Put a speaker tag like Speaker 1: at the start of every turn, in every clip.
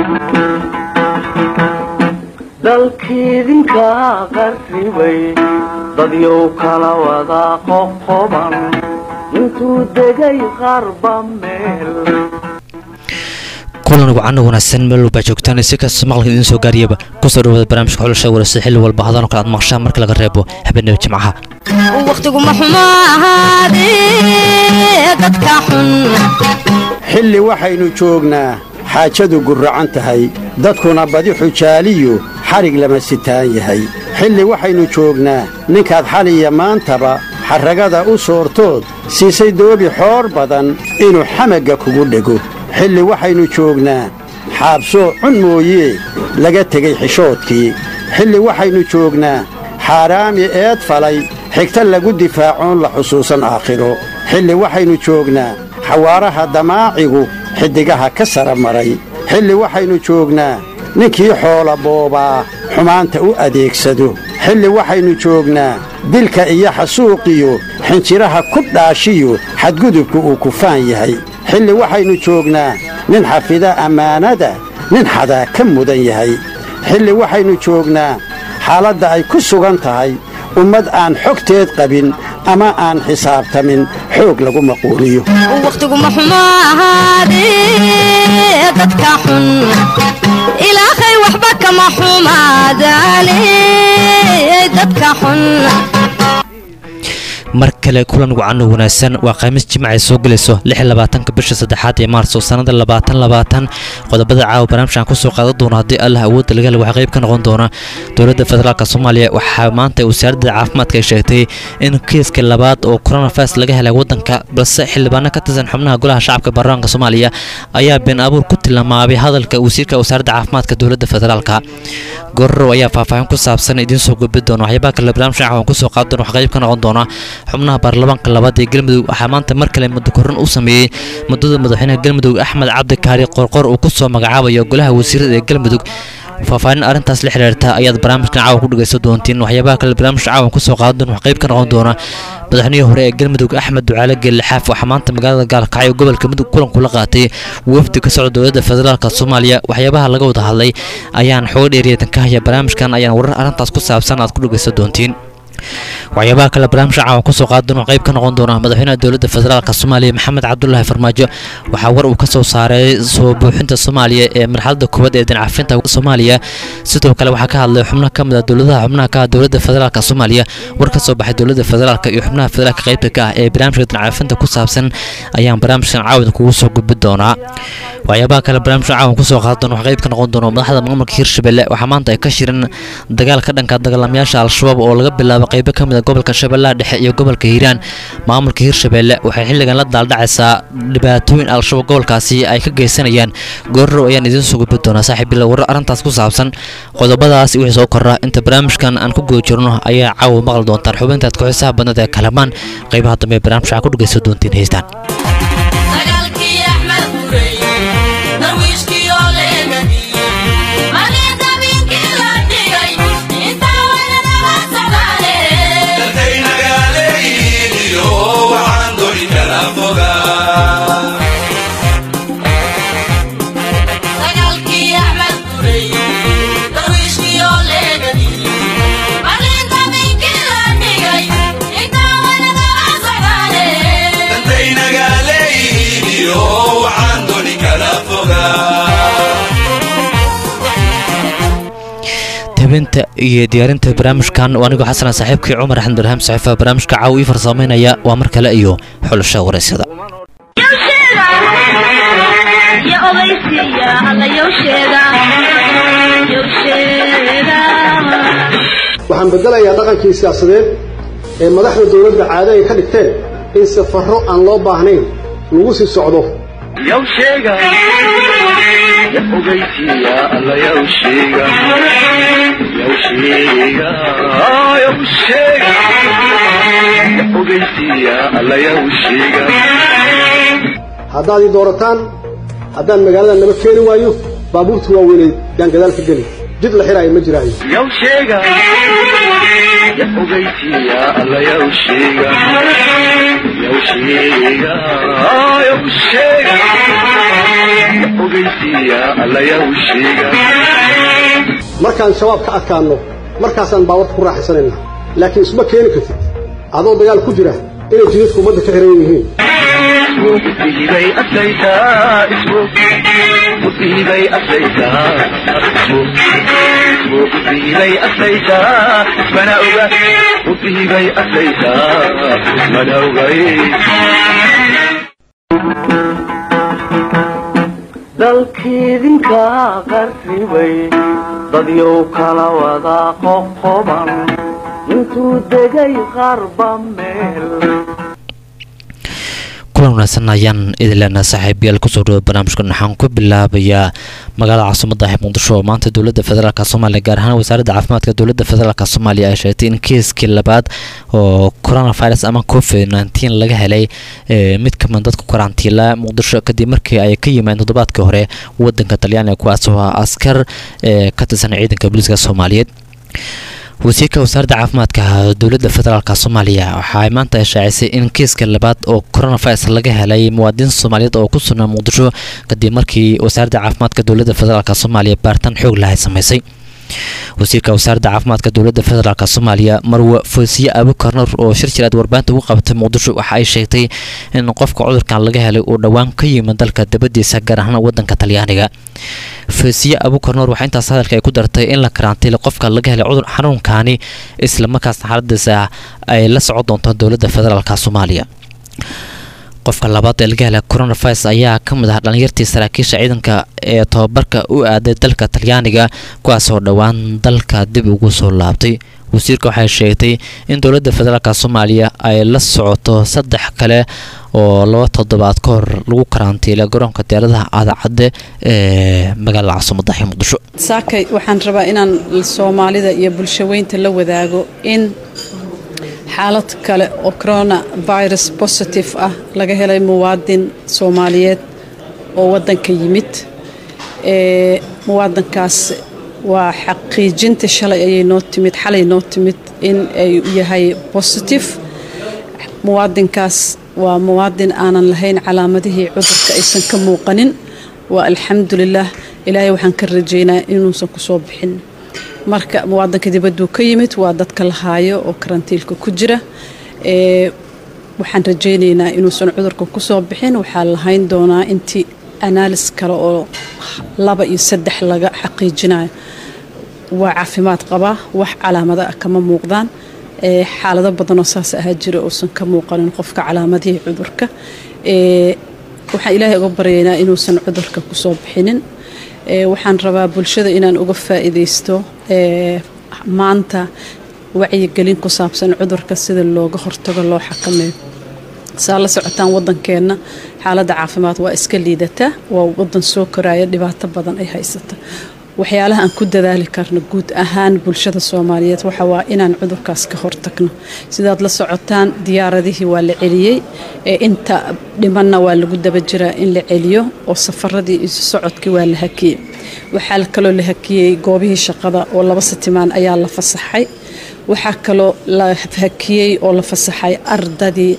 Speaker 1: dalkiidinka qarribay dadyow kala wada qoqoban intuu degay qarba meel
Speaker 2: kulan wacan wanaagsan meel walbaa joogtaan si kasta maqalka idiin soo gaariyaba kusoo dhawaada barnaamijka xulasha waraysa xilli walba hadan oo kale aad maqshaan marka laga reebo habeenaba jimcaha
Speaker 3: wakhtiguma xumo ahaadee dadka xun
Speaker 4: xilli waxaynu joognaa xaajadu gurracan tahay dadkuna badi xujaaliyu xadhig lama sitaan yahay xilli waxaynu joognaa ninkaad xaliya maantaba xarragada u soortood siisay doobi xoor badan inuu xamagga kugu dhego xilli waxaynu joognaa xaabsoo cun mooyee laga tegey xishoodkii xilli waxaynu joognaa xaaraami eed falay xigta lagu difaacoon la xusuusan aakhiro xilli waxaynu joognaa xawaaraha damaacigu xiddigaha ka sara maray xilli waxaynu joognaa ninkii xoola boobaa xumaanta u adeegsado xilli waxaynu joognaa dilka iyo xasuuqiyo xinjiraha ku dhaashiyo xadgudubku uu kufaan yahay xilli waxaynu joognaa nin xafida ammaanada nin xadaa ka mudan yahay xilli waxaynu joognaa xaaladda ay ku sugan tahay ummad aan xogteed qabin ama aan xisaabtamin xoog lagu maquuliyo
Speaker 3: wakhtiguma xumo ahaadee dadka xun ilaahay waxba kama xumaadaane dadka xun
Speaker 2: mar kale kulan wacan oo wanaagsan waa khamiis jimca ay soo gelayso ka bisha saddexaad ee maarso sannada qodobada caawa barnaamijkan kusoo qaadan doona haddii allah awoodda laga hela waxaa qayb ka noqon doona dowladda federaalk soomaaliya waxaa maanta wasaaradda caafimaadka ay sheegtay in kiiska labaad oo coronavirus laga helay waddanka balse xildhibaano ka tirsan xubnaha golaha shacabka baarlamaanka soomaaliya ayaa been abuur ku tilmaamay hadalka wasiirka wasaaradda caafimaadka dowladda federaalka gororow ayaa faahfaahin ku saabsan idiin soo gudbi doona waxyaabaha kale barnaamijkan caawan kusoo qaadan doona wax qayb ka noqon doona xubnaha baarlamaanka labaad ee galmudug waxaa maanta mar kale muddo korran u sameeyey muddada madaxweynaha galmudug axmed cabdi kaari qorqor uu ku soo magacaabayo golaha wasiirada ee galmudug faahfaahin arrintaas la xiriirta ayaad barnaamijkan caawa ku dhegaysan doontiin waxyaabaha kale barnaamijka caawan kusoo qaadan doona wax qayb ka noqon doona madaxweynihii hore ee galmudug axmed ducaale geelle xaaf waxaa maanta magaalada gaalkacyo gobolka mudug kulan kula qaatay wafdi ka socda dowladda federaalk soomaaliya waxyaabaha laga wada hadlay ayaan xooga dheeriyeedan ka haya barnaamijkan ayaan warar arrintaas ku saabsan aad ku dhegaysan doontiin waxyaabaha kale barnaamijka caawan kusoo qaadan qayb ka noqon doona madaxweynaha dowladda federaalk soomaaliya maxamed cabdulaahi farmaajo waxaa war uu ka soo saaray soo buuxinta soomaaliya ee marxaladda koowaad ee dinacafinta soomaaliya sidoo kale waxaa ka hadlay xubno ka mid a dowladaha xubnaha ka ah dowladda federaalk soomaaliya war ka soo baxay dowladda federaalk iyo xubnaha federaalka qaybta ka ah ee barnaamijka dinacafinta ku saabsan ayaan barnaamijkan caawin kugu soo gudbi doonaa waxyaabaha kale barnaamijka caawan kusoo qaadan doona wax qayb ka noqon doona madaxda maamulka hirshabelle waxaa maanta ay ka shirin dagaal ka dhanka dagaalamayaasha al-shabaab oo laga bilaabo qaybo ka mid a gobolka shabeellaha dhexe iyo gobolka hiiraan maamulka hirshabelle waxay xilligan la daaldhacaysaa dhibaatooyin al-shabaab gobolkaasi ay ka geysanayaan goorrow ayaan idiin soo gudbi doonaa saaxiib bila warar arrintaas ku saabsan qodobadaas wixii soo korra inta barnaamijkan aan ku guda jirno ayaa caawa maqli doontaan xubintaad ku-xisaha badnada ee kalamaan qaybaha dambe ee barnaamijka waxaa ku dhegaysan doontiin heystaan habinta iyo diyaarinta barnaamijkan oo anigoo xasana saaxiibkii cumar axmed barham saxiifa barnaamijka caaw ii farsamaynaya waa mar kale iyo xulasha waraysyada
Speaker 5: waxaan bedelayaa dhaqankii siyaasadeed ee madaxda dowladda caado ay ka dhigteen in safarro aan loo baahnayn lagu sii socdo haddaad ii doorataan haddaan magaalada naba keeni waayo baabuurta waaweyneed yaan gadaal ka geli jid la xiraayo ma jiraayo
Speaker 1: ogeysiiya alla yaw sheega
Speaker 5: markaan shabaab ka adkaanno markaasaan baawarka ku raaxaysanayna laakiin isma keeni kartid adoo dagaal ku jira inay jidadku ummadda ka xiran yihiin
Speaker 1: dalkiidinka qarribay dadyow kala wada qoqoban intuu degay qarba meel
Speaker 2: kulan wanaagsan ayaan idin leenaha saaxiibayaal kusoo dhawo barnaamijkan waxaan ku bilaabayaa magaalada caasimada ah muqdisho oo maanta dowladda federaalk soomaaliya gaar ahaan wasaaradda caafimaadka dowladda federaalk soomaaliya ay sheegtay in kiiskii labaad oo coronavirus ama covid nteen laga helay mid kamid dadka karantiila muqdisho kadib markii ay ka yimaadeen toddobaadkii hore wadanka talyaaniga kuwaas oo ah askar ka tirsan ciidanka booliiska soomaaliyeed wasiirka wasaaradda caafimaadka dowladda federaalk soomaaliya waxaay maanta shaacisay in kiiska labaad oo coronavirus laga helay muwaadiniin soomaaliyeed oo ku sugnaa muqdisho kadib markii wasaaradda caafimaadka dowladda federaalk soomaaliya baaritaan xoog lahay samaysay wasiirka wasaaradda caafimaadka dowladda federaalk soomaaliya marwe foosiye abukarnor oo shir jireed warbaahinta ugu qabatay muqdisho waxa ay sheegtay in qofka cudurkan laga helay uu dhowaan ka yimid dalka dabadiisa gaar ahaan wadanka talyaaniga foosiye abukarnor waxaa intaas hadalka ay ku dartay in la karantiilay qofka laga helay cudur xanuunkani islamarkaasna xaaladiisa ay la socon doonto dowladda federaalk soomaaliya qofka labaad ee laga helay coronavirus ayaa ka mid ah dhalinyartii saraakiisha ciidanka ee tobabarka u aaday dalka talyaaniga kuwaasoo dhowaan dalka dib ugu soo laabtay wasiirka waxay sheegtay in dowladda federaalk soomaaliya ay la socoto saddex kale oo laba toddobaad ka hor lagu karantiilay garoonka diyaaradaha aadacadde ee magaalada caasimadahi muqdisho
Speaker 6: saakay waxaan rabaa inaan soomaalida iyo bulshaweynta la wadaago in xaalad kale oo coronavirus positive ah laga helay muwaadin soomaaliyeed oo wadanka yimid ee muwaadinkaas waa xaqiijinta shalay ayay noo timid xalay noo timid in ay yahay positive muwaadinkaas waa muwaadin aanan lahayn calaamadihii cudurka aysan ka muuqanin waa alxamdulilaah ilaahay waxaan ka rajeynaa inuusan kusoo bixin marka muwaadinka dibaduu ka yimid waa dadka la haayo oo karantiilka ku jira ee waxaan rajaynaynaa inuusan cudurka kusoo bixin waxaa lahayn doonaa intii anaalis kale oo laba iyo saddex laga xaqiijinayo waa caafimaad qabaa wax calaamado ah kama muuqdaan ee xaalado badanoo saas ahaa jira uusan ka muuqanin qofka calaamadihii cudurka ee waxaan ilaahay uga baryaynaa inuusan cudurka kusoo bixinin waxaan rabaa bulshada inaan uga faa'iidaysto maanta wacyigelin ku saabsan cudurka sida looga hortago loo xakameeyo saa la socotaan wadankeenna xaaladda caafimaad waa iska liidataa waa wadan soo koraya dhibaato badan ay haysata waxyaalaha aan ku dadaali karno guud ahaan bulshada soomaaliyeed waxa waa inaan cudurkaas ka hortagno sidaad la socotaan diyaaradihii waa la celiyey ee inta dhimanna waa lagu daba jiraa in la celiyo oo safaradii isu socodkii waa la hakiyey waxaa kaloo la hakiyey goobihii shaqada oo laba sitimaan ayaa la fasaxay waxaa kaloo la hakiyey oo la fasaxay ardadii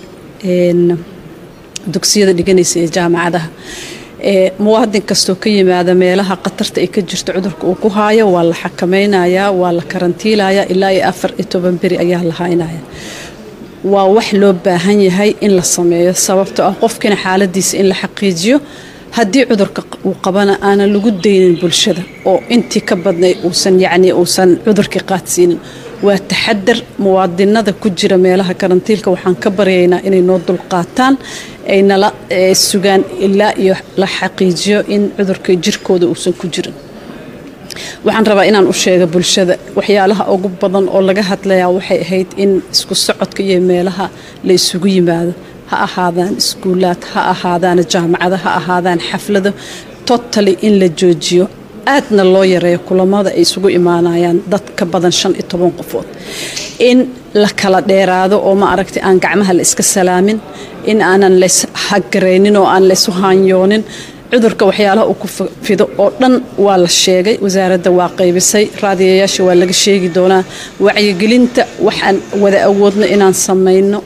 Speaker 6: dugsiyada dhiganaysa ee jaamacadaha muwaadin kastoo ka yimaada meelaha khatarta ay ka jirto cudurka uu ku haayo waa la xakamaynayaa waa la karantiilayaa ilaa iyo afar iyo toban beri ayaa la haynaya waa wax loo baahan yahay in la sameeyo sababto ah qofkina xaaladiisa in la xaqiijiyo haddii cudurka uu qabana aanan lagu daynin bulshada oo intii ka badnay uusan yacni uusan cudurkii qaadsiinin waa taxadar muwaadinada ku jira meelaha karantiilka waxaan ka baryaynaa inay noo dulqaataan ay nala sugaan ilaa iyo la xaqiijiyo in cudurka jirkooda uusan ku jirin waxaan rabaa inaan u sheega bulshada waxyaalaha ugu badan oo laga hadlayaa waxay ahayd in isku socodka iyo meelaha la isugu yimaado ha ahaadaan iskuulaad ha ahaadaan jaamacado ha ahaadaan xaflado totally in la joojiyo aadna loo yareeyo kulamada ay isugu imaanayaan dad ka badan shan iyo toban qofood in la kala dheeraado oo ma aragtay aan gacmaha la iska salaamin in aanan lays hagaraynin oo aan laysu haanyoonin cudurka waxyaalaha uu ku fido oo dhan waa la sheegay wasaaradda waa qaybisay raadiyayaasha waa laga sheegi doonaa wacyigelinta waxaan wada awoodno inaan samayno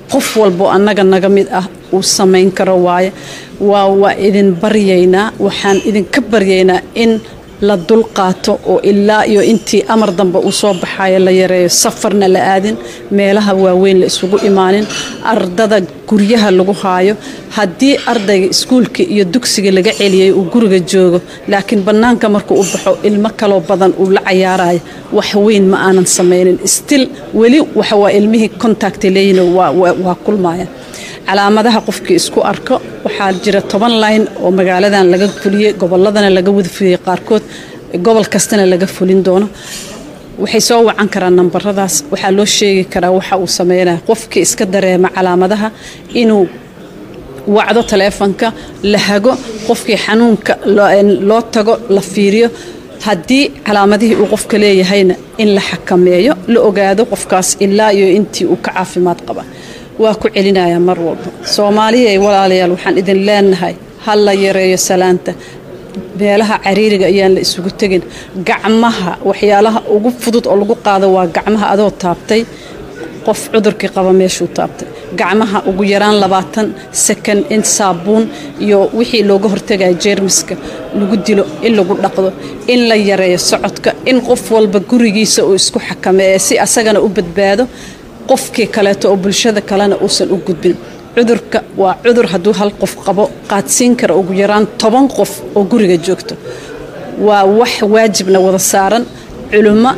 Speaker 6: qof walbo annaga naga mid ah uu samayn karo waaye waa waa idin baryaynaa waxaan idinka baryaynaa in la dulqaato oo ilaa iyo intii amar dambe uu soo baxayo la yareeyo safarna la aadin meelaha waaweyn la isugu imaanin ardada guryaha lagu haayo haddii ardayga iskuulka iyo dugsiga laga celiyay uu guriga joogo laakiin bannaanka markuu u baxo ilmo kaloo badan uu la cayaarayo wax weyn ma aanan samaynin stil weli waxawaa ilmihii contact leeyihin waa kulmayaan calaamadaha qofkii isku arko waxaa jira toban line oo magaaladan laga fuliyey goboladana laga wada fuliyey qaarkood gobol kastana laga fulin doono waxay soo wacan karaan nambaradaas waxaa loo sheegi karaa waxa uu sameynaya qofkii iska dareema calaamadaha inuu wacdo taleefonka la hago qofkii xanuunka loo tago la fiiriyo haddii calaamadihii uu qofka leeyahayna in la xakameeyo la ogaado qofkaas ilaa iyo intii uu ka caafimaad qaba waa ku celinayaa mar walba soomaaliya walaalayaal waxaan idin leenahay ha la yareeyo salaanta meelaha cariiriga ayaan la isugu tegin gacmaha waxyaalaha ugu fudud oo lagu qaado waa gacmaha adoo taabtay qof cudurkii qaba meeshuu taabtay gacmaha ugu yaraan labaatan sakan in saabuun iyo wixii looga hortagaya jeermiska lagu dilo in lagu dhaqdo in la yareeyo socodka in qof walba gurigiisa uu isku xakameeya si asagana u badbaado qofkii kaleeto oo bulshada kalena uusan u gudbin cudurka waa cudur hadduu hal qof qabo qaadsiin kara ugu yaraan toban qof oo guriga joogto waa wax waajibna wada saaran culummo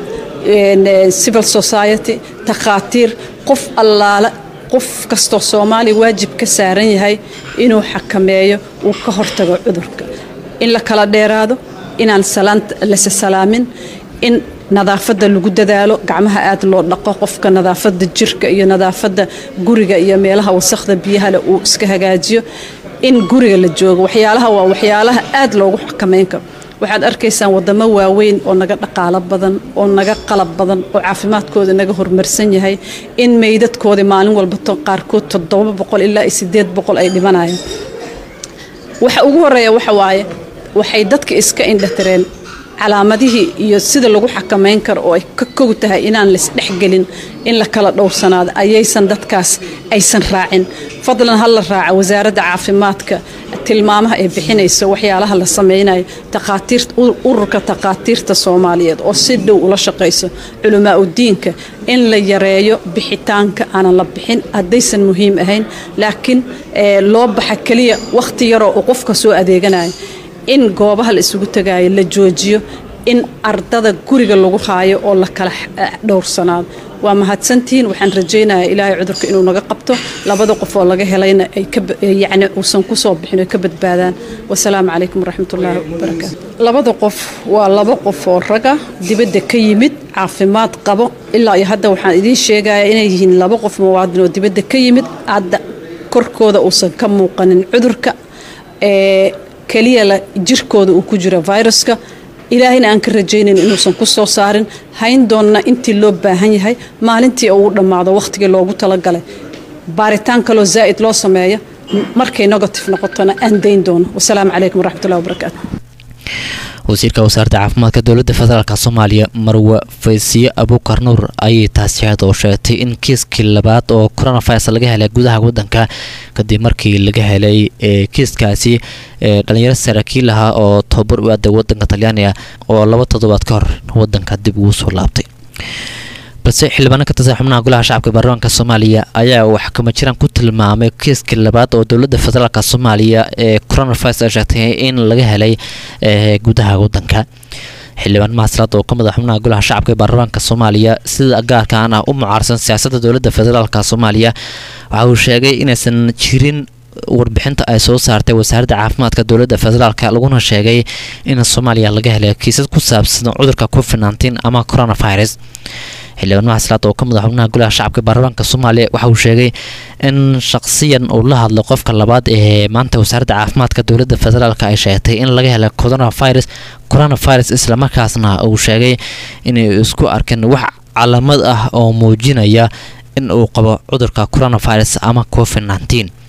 Speaker 6: civil society takhaatiir qof allaale qof kastoo soomaaliya waajib ka saaran yahay inuu xakameeyo uu ka hortago cudurka in la kala dheeraado inaan lase salaamin in nadaafadda lagu dadaalo gacmaha aad loo dhaqo qofka nadaafadda jirka iyo nadaafadda guriga iyo meelaha wasakhda biyahale uu iska hagaajiyo in guriga la joogo waxyaalaha waa waxyaalaha aad loogu xakameyn karo waxaad arkaysaan wadamo waaweyn oo naga dhaqaalo badan oo naga qalab badan oo caafimaadkooda naga horumarsan yahay in meydadkoodii maalin walba qaarkood toddoba boqol ilaa iyo sideed boqol ay dhimanayaan waxa ugu horeeya waxa waaye waxay dadka iska indhatireen calaamadihii iyo sida lagu xakamayn karo oo ay ka kow tahay inaan laisdhexgelin in la kala dhowrsanaado ayaysan dadkaas aysan raacin fadlan ha la raaca wasaaradda caafimaadka tilmaamaha ay bixinayso waxyaalaha la samaynayo ururka takhaatiirta soomaaliyeed oo si dhow ula shaqayso culamaa udiinka in la yareeyo bixitaanka aanan la bixin haddaysan muhiim ahayn laakiin loo baxa keliya wakhti yaroo uu qofka soo adeeganayo in goobaha la isugu tagaayo la joojiyo in ardada guriga lagu haayo oo la kala dhowrsanaado waa mahadsantihiin waxaan rajaynayaa ilaahay cudurka inuu naga qabto labada qof oo laga helayna ay yani uusan kusoo bixin ay ka badbaadaan wasalaamu calaykum waraxmatullaahi wabarakaatu labada qof waa laba qof oo raga dibadda ka yimid caafimaad qabo ilaa iyo hadda waxaan idiin sheegaya inay yihiin laba qof muwaadin oo dibadda ka yimid hadda korkooda uusan ka muuqanin cudurka ee keliya la jirkooda uu ku jiro viruska ilaahayna aan ka rajaynayn inuusan ku soo saarin hayn doonna intii loo baahan yahay maalintii uu dhammaado wakhtigii loogu talagalay baaritaan kaloo zaa'id loo sameeya markay negative noqotona aan dayn doono wasalaamu calaykum waraxmatullahi wabarakaatu
Speaker 2: wasiirka wasaaradda caafimaadka dowladda federaalk soomaaliya marwe faysiye abuukar nuur ayay taasi ahayd oo sheegtay in kiiskii labaad oo coronavirus laga helay gudaha wadanka kadib markii laga helay kiiskaasi dhalinyaro saraakiil ahaa oo tababar u aaday wadanka talyaaniga oo laba toddobaad ka hor wadanka dib ugu soo laabtay balse xildhibaano ka tirsan xubnaha golaha shacabka baarlamaanka soomaaliya ayaa wax kama jiraan ku tilmaamay kiiskii labaad oo dowladda federaalk soomaaliya ee coronavirus ay sheegtay in laga helay gudaha wadanka xildhibaan mahaslaad oo ka mid a xubnaha golaha shacabka ee baarlamaanka soomaaliya sida gaarkaan ah u mucaarsan siyaasadda dowladda federaalk soomaaliya waxa uu sheegay inaysan jirin warbixinta ay soo saartay wasaaradda caafimaadka dowladda federaalk laguna sheegay in soomaaliya laga helay kiisas ku saabsan cudurka covid nteen ama coronavirus xildhibaan mahaslaad oo ka mid a xubnaha golaha shacabka baarlamaanka soomaaliya waxa uu sheegay in shaqsiyan uu la hadlo qofka labaad ee maanta wasaaradda caafimaadka dowladda federaalk ay sheegtay in laga helay coronavirus coronavirus islamarkaasna uu sheegay inay isku arkeen wax calaamad ah oo muujinaya in uu qabo cudurka coronavirus ama covid nteen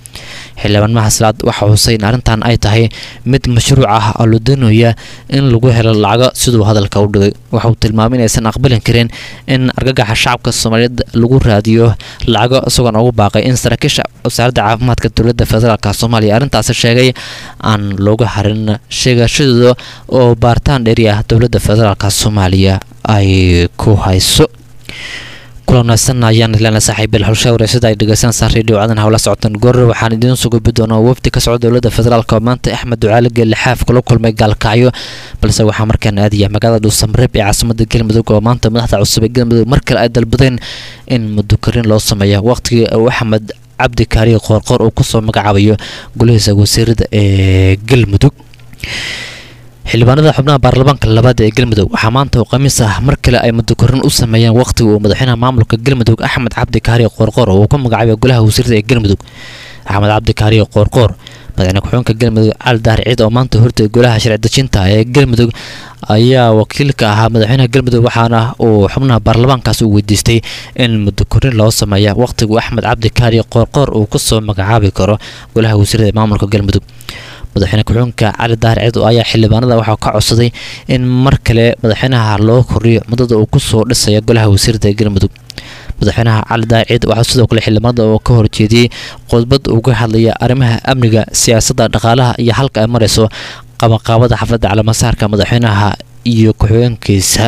Speaker 2: xildhibaan mahaslaad waxa xusay in arrintan ay tahay mid mashruuc ah oo la doonaya in lagu helo lacago siduu hadalka u dhigay waxa uu tilmaamay inaysan aqbalin karin in argagaxa shacabka soomaaliyeed lagu raadiyo lacago isagoona ugu baaqay in saraakiisha wasaaradda caafimaadka dowladda federaalk soomaaliya arrintaasi sheegay aan looga harin sheegashadooda oo baaritaan dheeri ah dowladda federaalk soomaaliya ay ku hayso kulanaysan ayaan ilana saaxiibil xulsha wareysada ay dhegeysanaysaa radio cadan hawla socotaan goorre waxaan idiin soo gudbi doonaa wafdi ka socda dowladda federaalk oo maanta axmed ducaali geelle xaaf kula kulmay gaalkacyo balse waxaa markaan aadaya magaalada dhuusamareeb ee caasimada galmudug oo maanta madaxda cusub ee galmudug mar kale ay dalbadeen in mudukarin loo sameeyo waqtigii uu axmed cabdi kaariye qoorqoor uu kusoo magacaabayo golihiisa wasiirada ee galmudug xildhibaanada xubnaha baarlamaanka labaad ee galmudug waxaa maanta oo khamiis ah mar kale ay mudukorin u sameeyeen waqtiga uu madaxweynaha maamulka galmudug axmed cabdi kaariye qoorqoor uu ku magacaabay golaha wasiirada ee galmudug axmed cabdi kaariye qoorqoor madaxweyne ku-xigeenka galmudug cali dahar ciid oo maanta hortay golaha sharci dejinta ee galmudug ayaa wakiilka ahaa madaxweynaha galmudug waxaana uu xubnaha baarlamaankaas uu weydiistay in mudukorin loo sameeya waqtigu axmed cabdi kaariye qoorqoor uu kusoo magacaabi karo golaha wasiirada ee maamulka galmudug madaxweyne ku-xigeenka cali dahar ciid ayaa xildhibaanada waxaa ka codsaday in mar kale madaxweynaha loo kordhiyo muddada uu kusoo dhisaya golaha wasiirada ee galmudug madaxweynaha cali dahar ciid waxaa sidoo kale xildhibaanada oo ka horjeediyey khudbad uga hadlaya arrimaha amniga siyaasadda dhaqaalaha iyo halka ay marayso qabanqaabada xafladda calamasaarka madaxweynaha iyo ku-xigeenkiisa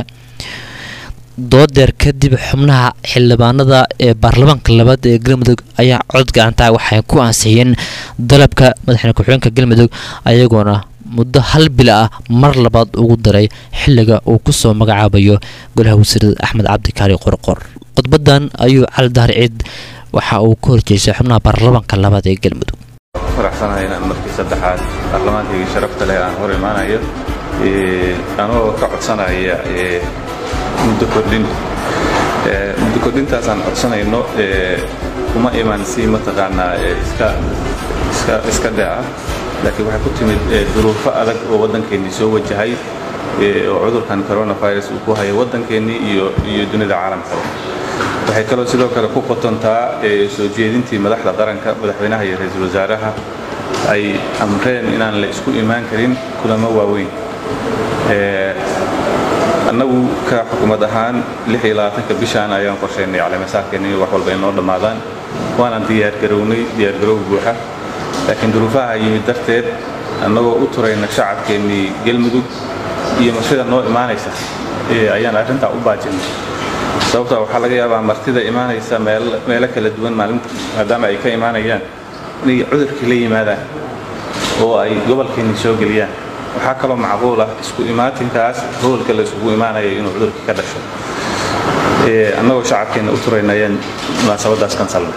Speaker 2: doodeer kadib xubnaha xildhibaanada ee baarlamaanka labaad ee galmudug ayaa cod gacantaa waxay ku ansixiyeen dalabka madaxweyne ku-xigeenka galmudug ayagoona muddo hal bil ah mar labaad ugu daray xilliga uu kusoo magacaabayo golaha wasiirada axmed cabdikaari qorqor khudbadan ayuu cali dahar ciid waxa uu ka horjeestay xubnaha baarlamaanka labaad ee galmudug
Speaker 7: faraxsanahay inaan markii saddexaad baarlamaankayga sharafta leh aan hor imaanayo anoo ka codsanaya muddo kordhin muddo kordhintaasaan codsanayno kuma iman si mataqaanaa iska dhaca laakiin waxay ku timid duruufo adag oo waddankeennii soo wajahay oo cudurkan coronavirus uu ku hayo waddankeennii iyo dunida caalamka waxay kaloo sidoo kale ku qotontaa soo jeedintii madaxda qaranka madaxweynaha iyo ra-iisul wasaaraha ay amreen inaan la isku imaan karin kulamo waaweyn annagu ka xukuumad ahaan ka bishaan ayaan qorshaynay caleemasaarkeenna in wax walba inoo dhammaadaan waanaan diyaargarownay diyaargarow buuxa laakiin duruufaha yimid darteed annagoo u turayna shacabkeennii galmudug iyo martida noo imaanaysa ayaan arrintaa u baajinay sababtaa waxaa laga yaabaa martida imaanaysa meelo kala duwan maalinta maadaama ay ka imaanayaan inay cudurkii la yimaadaan oo ay gobolkeennii soo geliyaan waxaa kaloo macquul ah isku imaatinkaas howlka la isugu imaanaya inuu cudurkii ka dhasho annagoo shacabkeenna u turayna ayaan munaasabadaas kansalnay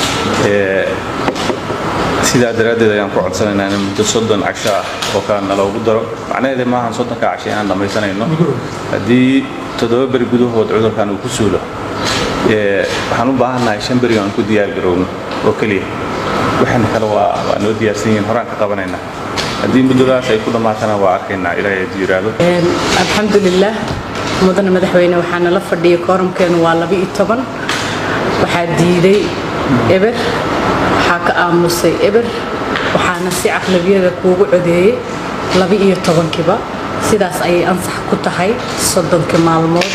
Speaker 7: sidaa daraaddeed ayaan ku codsanaynaa in muddo soddon casho ah oo kale naloogu daro macnaheeda maahan soddonka casho inaan dhammaysanayno haddii toddoba beri gudahood cudurkan uu ku suulo waxaan u baahannahay shan beri aan ku diyaargarowno oo keliya waxaana kale waa noo diyaarsan yihiin horaan ka qabanaynaa haddii muddadaas ay ku dhammaatana waa arkaynaa ilaahay hadduu yidhaahdo
Speaker 8: alxamdulilah mudane madaxweyne waxaa nala fadhiyay kooramkeenu waa laba iyo toban waxaa diiday eber waxaa ka aamusay eber waxaana si caqlabiyada kuugu codeeyey laba iyo tobankiiba sidaas ayay ansax ku tahay soddonkii maalmood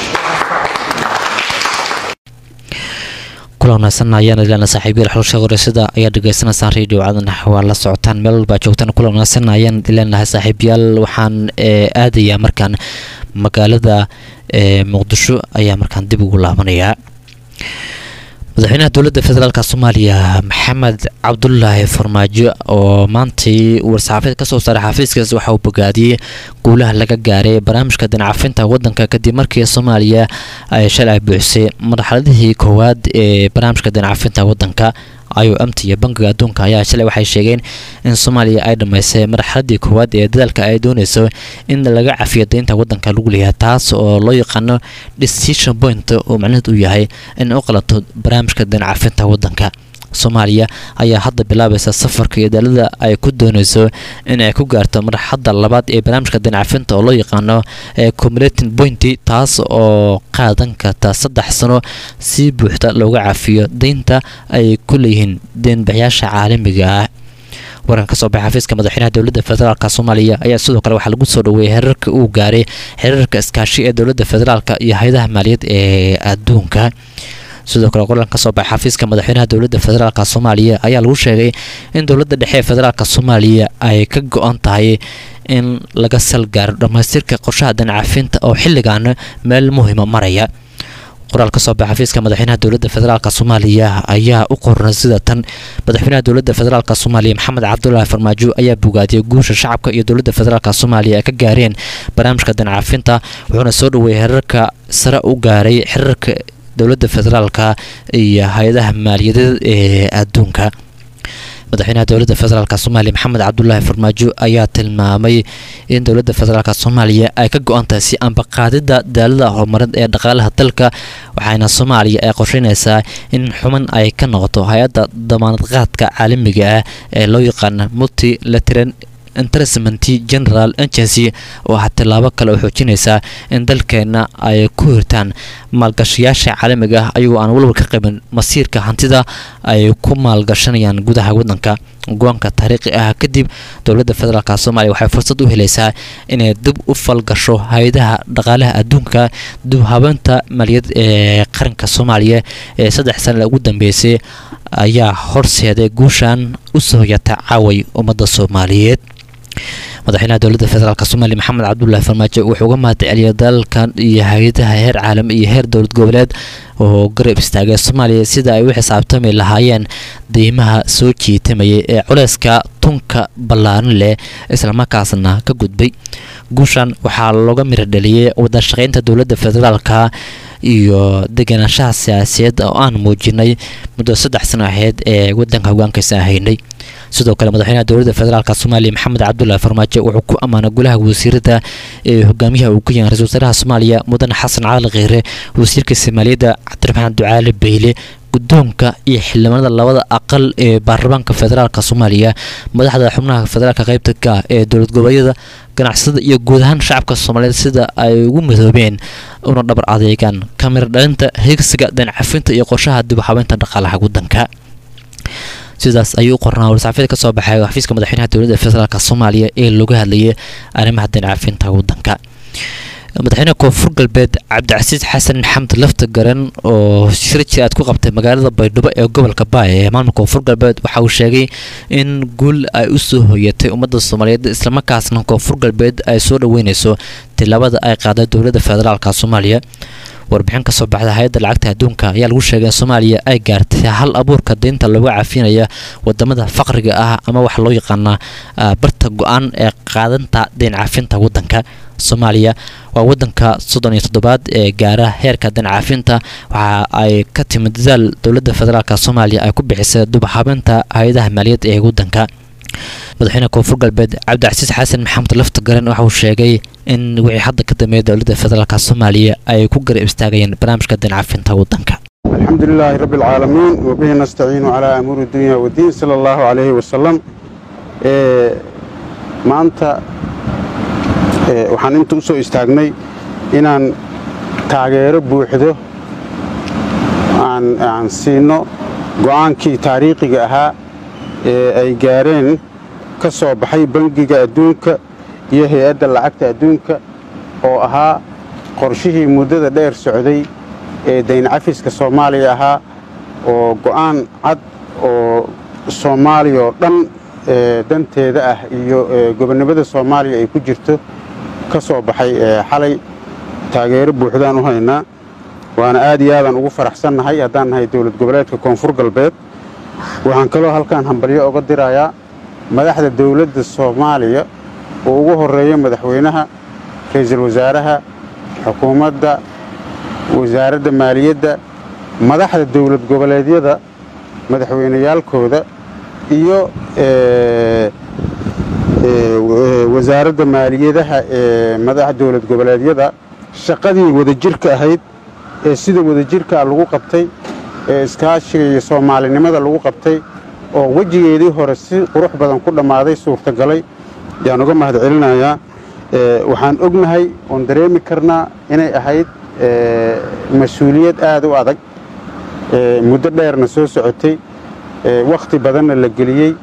Speaker 2: kulanaysan ayaan ilana saaxiibyal xulsha wareysada ayaa dhegeysanaysaa radio cadan waa la socotaan meel walbaa joogtaan kulanaysan ayaan ileenahay saaxiibyaal waxaan aadayaa markaan magaalada muqdisho ayaa markaan dib ugu laabanayaa madaxweynaha dowladda federaalk soomaaliya maxamed cabdulaahi farmaajo oo maantii war-saxaafeed ka soo saaray xafiiskaas waxa uu bogaadiyey guulaha laga gaaray barnaamijka dinacafinta waddanka kadib markii soomaaliya ay shalay buuxisay marxaladihii koowaad ee barnaamijka dinacafinta waddanka ayo amta iyo bankiga adduunka ayaa shalay waxay sheegeen in soomaaliya ay dhammaysay marxaladii koowaad ee dadaalka ay dooneyso in laga cafiyo deynta waddanka lagu leeyahay taas oo loo yaqaano decision point oo macnaheed uu yahay in u qalato barnaamijka dinacafinta waddanka soomaaliya ayaa hadda bilaabaysa safarka iyo daalada ay ku dooneyso in ay ku gaarto marxadda labaad ee barnaamijka dinacafinta oo loo yaqaano comulating pointy taas oo qaadan karta saddex sano si buuxda looga cafiyo deynta ay ku leeyihiin deenbaxyaasha caalamiga ah waran ka soo baxay xafiiska madaxweynaha dowladda federaalk soomaaliya ayaa sidoo kale waxaa lagu soo dhaweeyey xiriirka uu gaaray xiriirka iskaashi ee dowladda federaalk iyo hay-adaha maaliyad ee adduunka sidoo kale qoran ka soo baxay xafiiska madaxweynaha dowladda federaalk soomaaliya ayaa lagu sheegay in dowladda dhexe ee federaalk soomaaliya ay ka go-an tahay in laga salgaaro dhammaystirka qorshaha dancafinta oo xilligan meel muhiima maraya qoraal ka soo baxay xafiiska madaxweynaha dowladda federaalk soomaaliya ayaa u qornay sida tan madaxweynaha dowladda federaalk soomaaliya maxamed cabdulaahi farmaajo ayaa bogaadiyay guusha shacabka iyo dowladda federaalk soomaaliya ay ka gaareen barnaamijka dancafinta wuxuuna soo dhaweeyey xiriirka sare u gaaray xiriirka dowladda federaalka iyo hay-adaha maaliyadeed ee adduunka madaxweynaha dowladda federaalk soomaaliya maxamed cabdulaahi farmaajo ayaa tilmaamay in dowladda federaalk soomaaliya ay ka go-an tahay si ambaqaadida daalada horumareed ee dhaqaalaha dalka waxaana soomaaliya ay qorsheynaysaa in xuman ay ka noqoto hay-adda damaanadqaadka caalamiga ah ee loo yaqaana multilateran interestment general agency oo ah tillaabo kale oo xoojinaysa in dalkeena ay ku hirtaan maalgashayaasha caalamiga ah ayagoo aan walwal ka qabin masiirka hantida ay ku maalgashanayaan gudaha waddanka go-aanka taariikhi ah kadib dowladda federaalk soomaaliya waxay fursad u helaysaa inay dib u falgasho hay-adaha dhaqaalaha adduunka dib habeenta maaliyad ee qaranka soomaaliya ee saddex sana ugu dambeysay ayaa horseeday guushan u soo hoyata caaway ummadda soomaaliyeed madaxweynaha dowladda federaalk soomaaliya maxamed cabdulaahi farmaajo wuxuu uga mahadceliyay dalalkan iyo hay-adaha heer caalami iyo heer dowlad goboleed oo garab istaagay soomaaliya sida ay u xisaabtami lahaayeen deymaha soo jiitamayay ee culeyska tunka ballaaran leh islamarkaasna ka gudbay guushan waxaa looga miro dhaliyey wadashaqeynta dowladda federaalka iyo degenaanshaha siyaasadeed oo aan muujinay muddo saddex sano aheyd ee wadanka hogaankiisa haynay sidoo kale madaxweynaha dowladda federaalk soomaaliya maxamed cabdulaahi farmaajo wuxuu ku ammaanay golaha wasiirada ee hogaamiyaha uu ku yahay ra-isul wasaaraha soomaaliya mudane xasan cali kheyre wasiirka soomaaliyadda cabdiraxmaan ducaale beyle guddoonka iyo xildhibaanada labada aqal ee baarlamaanka federaalk soomaaliya madaxda xubnaha federaalk qaybta ka ee dowlad goboleedyada ganacsada iyo guud ahaan shacabka soomaaliyeed sida ay ugu midoobeen una dhabar adeegaan kamira dhalinta higsiga dancafinta iyo qorshaha dib u habeynta dhaqaalaha waddanka sidaas ayuu u qornaa warsaxafyada ka soo baxay xafiiska madaxweynaha dowladda federaalk soomaaliya ee looga hadlayay arrimaha dancafinta waddanka madaxweynaha koonfur galbeed cabdicasiis xasan maxamed lafta garan oo shir jir aad ku qabtay magaalada baydhabo ee gobolka baay ee maamulka koonfur galbeed waxa uu sheegay in guul ay u soo hoyatay ummadda soomaaliyeed islamarkaasna koonfur galbeed ay soo dhaweyneyso tilaabada ay qaaday dowladda federaalk soomaaliya warbixin ka soo baxda hay-adda lacagta adduunka ayaa lagu sheegay in soomaaliya ay gaartay hal abuurka deynta lagu cafinaya wadamada faqriga ah ama waxa loo yaqaanaa barta go-aan ee qaadanta deyn cafinta wadanka soomaaliya waa wadanka soddon iyo toddobaad ee gaara heerka deyn cafinta waxa ay ka timid dadaal dowladda federaalk soomaaliya ay ku bixisay dubaxabeynta hay-adaha maaliyad ee wadanka madaxweyne koonfur galbeed cabdicasiis xasan maxamed lafta garan waxa uu sheegay in wixii hadda ka dambeeya dowladda federaalk soomaaliya ay ku garab istaagayeen barnaamijka dancafinta wadanka
Speaker 9: الحمد لله رب العالمين وبه نستعين على أمور الدنيا والدين صلى الله عليه وسلم إيه maanta ee, waxaan inta u soo istaagnay inaan taageero buuxdo aan aan siino go'aankii taariikhiga ahaa ee ay gaareen ka soo baxay bangiga adduunka iyo hay-adda lacagta adduunka oo ahaa qorshihii muddada dheer socday ee dayn cafiska soomaaliya ahaa oo go'aan cad oo soomaaliya oo dhan ee, danteeda ah iyo ee, gobonnimada soomaaliya ay ku jirto ka soo baxay ee, xalay taageero buuxdaan u haynaa waana aad iyo aadaan ugu faraxsannahay haddaan nahay dowlad goboleedka koonfur galbeed waxaan kaloo halkaan hambalyo oga dirayaa madaxda dowladda soomaaliya oo ugu horeeya madaxweynaha ra'iisul wasaaraha xukuumadda wasaaradda maaliyadda madaxda dowlad goboleedyada madaxweyneyaalkooda iyo ee, ee, wa- wasaaradda maaliyadaha ee madaxa dowlad goboleedyada shaqadii wadajirka ahayd ee sida wadajirkaa lagu qabtay ee iskaashiga iyo soomaalinimada lagu qabtay oo wejigeedii hore si qurux badan ku dhammaaday suurtagalay yaan uga mahad celinayaa Ee, waxaan ognahay oon dareemi karnaa inay ahayd ee, mas-uuliyad aad u adag ee, muddo dheerna soo socotay ee, wakhti badanna la geliyey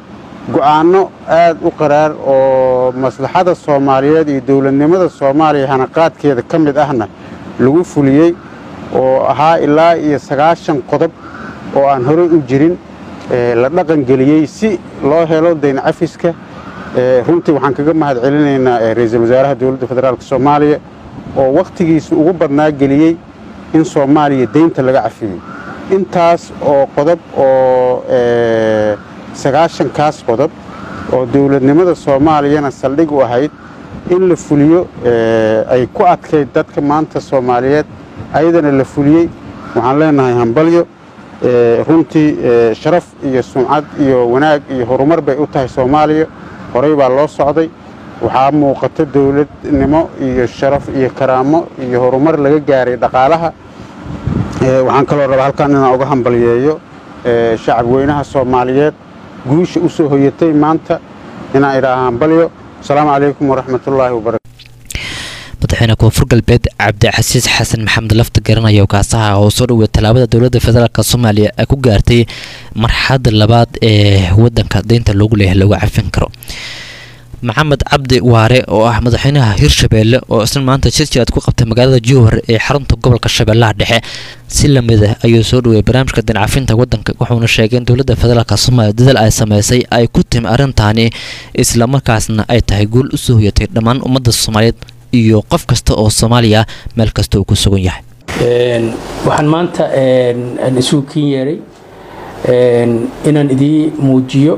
Speaker 9: go'aanno aad u qaraar oo maslaxada soomaaliyeed iyo dowladnimada soomaaliya hanaqaadkeeda ka mid ahna lagu fuliyey oo ahaa ilaa iyo sagaashan qodob oo aan horey u jirin la dhaqangeliyey si loo helo dayn cafiska runtii waxaan kaga mahad celinaynaa ra-iisul wasaaraha dowladda federaalk soomaaliya oo wakhtigiisa ugu badnaa geliyey in soomaaliya deynta laga cafiyo intaas oo qodob oo sagaashankaas qodob oo dowladnimada soomaaliyana saldhig u ahayd in la fuliyo ay ku adkayd dadka maanta soomaaliyeed ayadana la fuliyey waxaan leenahay hambalyo runtii sharaf iyo sumcad iyo wanaag iyo horumar bay u tahay soomaaliya horey baa loo socday waxaa muuqata dowladnimo iyo sharaf iyo karaamo iyo horumar laga gaaray dhaqaalaha waxaan kaloo rabaa halkan inaan uga hambalyeeyo shacab weynaha soomaaliyeed guusha u soo hoyatay maanta inaan idhaaha hambalyo asalaamu calaykum waraxmatullaahi wabarakatu
Speaker 2: madaxweyne koonfur galbeed cabdicasiis xasan maxamed lafta garanaya oo kaasaha oo soo dhowey tallaabada dowladda federaalk soomaaliya ay ku gaartay marxalada labaad ee wadanka deynta loogu leeyahay lagu cafin karo maxamed cabdi waare oo ah madaxweynaha hirshabeelle oo isna maanta shirjiraad ku qabtay magaalada jowhar ee xarunta gobolka shabeellaha dhexe si lamid ah ayuu soo dhoweyay barnaamijka dincafinta wadanka wuxuuna sheegay in dowladda federaalk soomaaliya dadaal ay sameysay ay ku timi arrintaani islamarkaasna ay tahay guul u soo hoyatay dhammaan ummadda soomaaliyeed iyo qof kasta oo soomaaliya meel kasta uu ku sugan yahay
Speaker 10: waxaan maanta isugu kin yeeray inaan idii muujiyo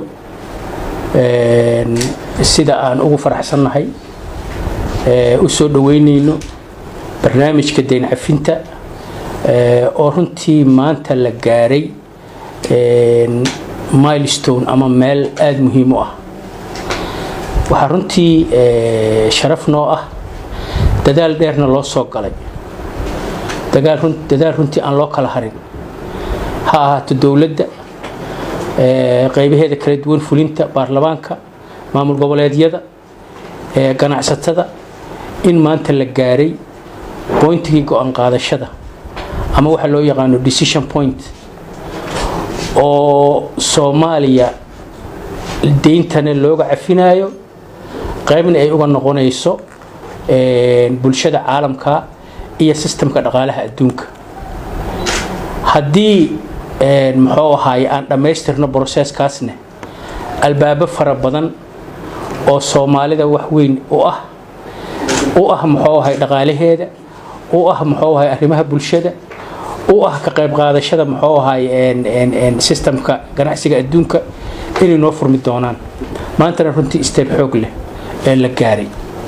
Speaker 10: sida aan ugu faraxsannahay u soo dhoweynayno barnaamijka dayn cafinta oo runtii maanta la gaaray milestone ama meel aada muhiim u ah waxaa runtii sharaf noo ah dadaal dheerna loo soo galay dadaal runtii aan loo kala harin ha ahaato dowladda qaybaheeda kala duwan fulinta baarlamaanka maamul goboleedyada ganacsatada in maanta la gaaray boyntigii go-aan qaadashada ama waxa loo yaqaano decision point oo soomaaliya deyntana looga cafinayo qaybna ay uga noqonayso bulshada caalamka iyo sistamka dhaqaalaha adduunka haddii muxuu ahaay aan dhammaystirno broseskaasne albaabo fara badan oo soomaalida wax weyn u ah u ah muxuu ahay dhaqaalaheeda u ah muxuu ahay arrimaha bulshada u ah ka qayb qaadashada muxuu ahay sistamka ganacsiga adduunka inay noo furmi doonaan maantana runtii steeb xoog leh ee la gaaray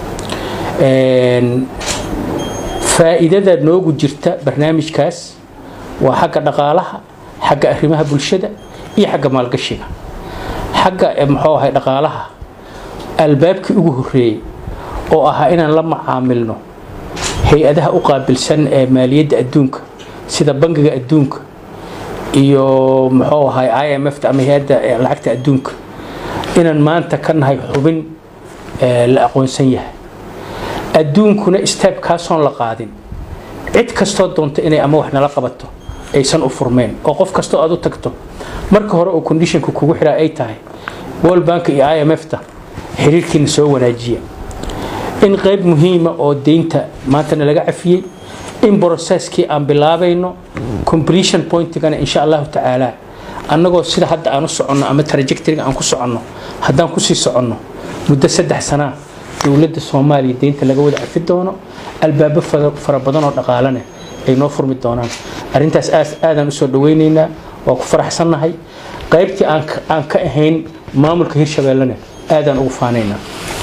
Speaker 10: faa'iidada noogu jirta barnaamijkaas waa xagga dhaqaalaha xagga arrimaha bulshada iyo xagga maalgashiga xagga muxuu ahay dhaqaalaha albaabkii ugu horreeyey oo ahaa inaan la macaamilno hay-adaha u qaabilsan ee maaliyadda adduunka sida bangiga adduunka iyo muxuu ahay i m f ama hay-adda lacagta adduunka inaan maanta ka nahay xubin la aqoonsan yahay adduunkuna steebkaasoon la qaadin cid kastoo doonta inay ama wax nala qabato aysan u furmeen oo qof kastoo aad u tagto marka hore oo conditionka kugu xiraa ay tahay world bank iyo i m f ta xiriirkiina soo wanaajiya in qayb muhiima oo deynta maantana laga cafiyey in brocesskii aan bilaabayno completion pointigana insha allahu tacaala annagoo sida hadda aan u soconno ama trajectoryga aan ku soconno haddaan kusii soconno muddo saddex sanaa dowladda soomaaliya deynta laga wada cafi doono albaabo fara badan oo dhaqaalane ay noo furmi doonaan arrintaas aadaan usoo dhaweynaynaa waa ku faraxsannahay qaybtii aan ka ahayn maamulka hirshabeellena aadaan ugu faanaynaa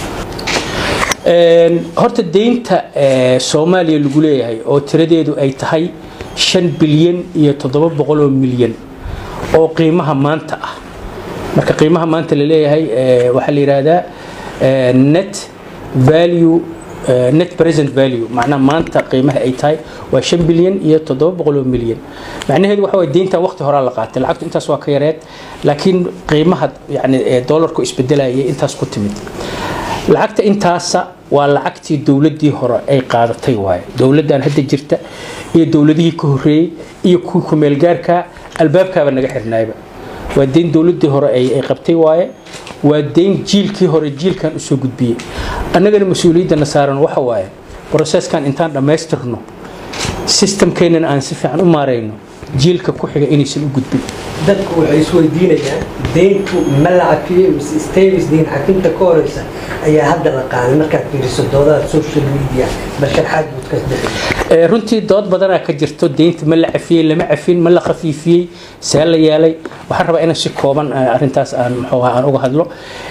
Speaker 10: horta deynta soomaaliya lagu leeyahay oo tiradeedu ay tahay shan bilyan iyo toddoba boqol oo milyan oo qiimaha maanta ah marka qiimaha maanta la leeyahay waxaa la yidhaahdaa net value net present value macnaha maanta qiimaha ay tahay waa shan bilyan iyo toddoba boqol oo milyan macnaheedu waxa waye deyntan waqti horaa la qaatay lacagtu intaas waa ka yareed laakiin qiimaha yani doolarku isbedelayay intaas ku timid lacagta intaasa waa lacagtii dowladii hore ay qaadatay waaye dowladdan hadda jirta iyo dowladihii ka horeeyey iyo kuwii kumeelgaarka albaabkaaba naga xirnaayba waa deyn dowladii hore ay qabtay waaye waa deyn jiilkii hore jiilkan usoo gudbiyey annagana mas-uuliyadana saaran waxa waaye broseskan intaan dhammaystirno sistamkeenana aan si fiican u maarayno jiilka ku xiga inaysan u gudbin
Speaker 11: dadku waxay isweydiinayaan deyntu ma la cafiyey mise stavis deyn cafinta ka horeysa ayaa hadda la qaaday markaad fiiriso doodaha social media bal sharxaad buud ka bixi
Speaker 10: runtii dood badanaa ka jirto deynta ma la cafiyey lama cafin ma la khafiifiyey see la yeelay waxaan rabaa inaan si kooban arintaas aan muxuu aan uga hadlo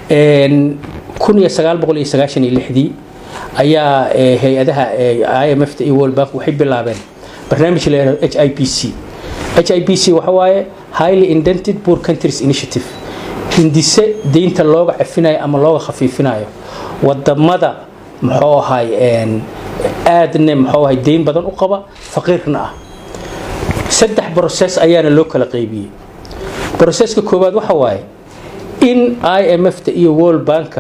Speaker 10: kun iyo sagaal boqol iyo sagaashan iyo lixdii ayaa hay-adaha i m f ta iyo world bank waxay bilaabeen barnaamij la yidhahdo h i p c h i p c waxa waaye highly indented poor countries initiative hindise deynta looga cafinayo ama looga khafiifinayo wadamada muxuu ahay aadna muxuu ahay deyn badan u qaba faqiirna ah saddex broses ayaana loo kala qaybiyey broseska koowaad waxa waaye in i m f ta iyo world banka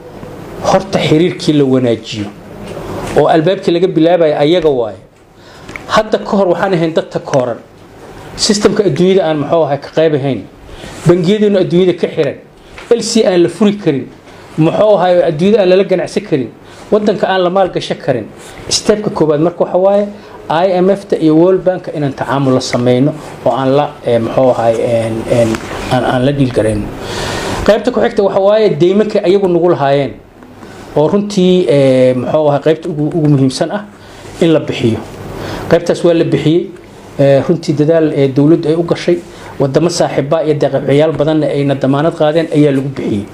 Speaker 10: horta xiriirkii la wanaajiyo oo albaabkii laga bilaabayo ayaga waaye hadda ka hor waxaan ahayn dadka kooran sistamka adduunyada aan muxuu ahay ka qaybahayn bangiyaduna adduunyada ka xiran lc aan la furi karin muxuu ahay adduunyada aan lala ganacsan karin wadanka aan la maalgasho karin stebka koowaad marka waxa waaye i m f ta iyo world bank inaan tacaamul la sameyno oo aan la muxuu ahay aan la dhiilgarayno qaybta ku xigta waxa waaye deymanka ayagu nagu lahaayeen oo runtii muxuu ahay qaybta ugu muhiimsan ah in la bixiyo qaybtaas waa la bixiyey runtii dadaal dowladdu ay u gashay wadamo saaxiiba iyo deeqabciyaal badanna ayna damaanad qaadeen ayaa lagu bixiyey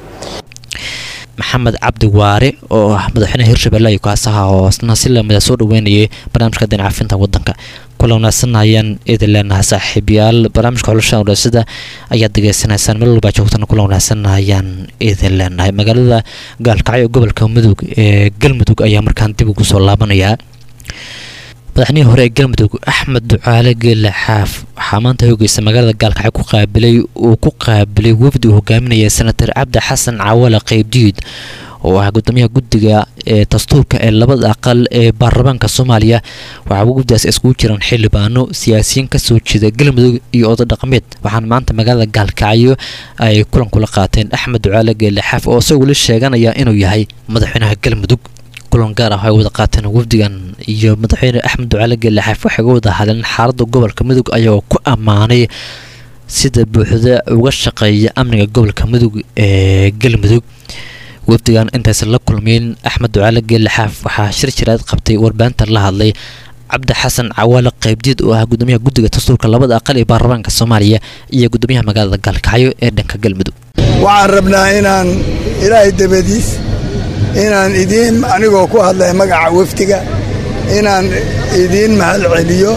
Speaker 2: maxamed cabdi waare oo ah madaxweynaha hirshabelle iyo kaasaha oo isna si lamida soo dhaweynayay barnaamijka dinacafinta wadanka kula wanaagsan ayaan idin leenahay saaxiibayaal barnaamijka xulashada wadaasada ayaad degeysanaysaan meel walbaa joogtana kula wanaagsan ayaan idin leenahay magaalada gaalkacyo gobolka mudug ee galmudug ayaa markaan dib ugu soo laabanayaa madaxnihii hore ee galmudug axmed ducaale geelle xaaf waxaa maanta hoogeysa magaalada gaalkacyo ku qaabilay uu ku qaabilay wafdi uu hogaaminaya senator cabdi xasan cawale qeybdiid oo ah gudoomiyaha guddiga ee dastuurka ee labada aqal ee baarlamaanka soomaaliya waxaa guddigaas iskugu jiraan xildhibaano siyaasiyiin kasoo jeeda galmudug iyo oday dhaqameed waxaana maanta magaalada gaalkacyo ay kulan kula qaateen axmed ducaale geelle xaaf oo isagoo weli sheeganaya inuu yahay madaxweynaha galmudug kulan gaar ah ay wada qaateen wafdigan iyo madaxweyne axmed ducaale geelle xaaf waxay uga wada hadleen xaaladda gobolka mudug ayagoo ku ammaanay sida buuxda uga shaqeeya amniga gobolka mudug ee galmudug wafdigan intaysan la kulmeyn axmed ducaale geelle xaaf waxaa shir jiraad qabtay warbaahinta la hadlay cabdi xasan cawaale qaybdiid oo ah gudoomiyaha guddiga dastuurka labada aqal ee baarlamaanka soomaaliya iyo gudoomiyaha magaalada gaalkacyo ee dhanka galmudug
Speaker 12: waxaan rabnaa inaan ilaahay dabadiis inaan idiin anigoo ku hadlaya magaca wafdiga inaan idiin mahad celiyo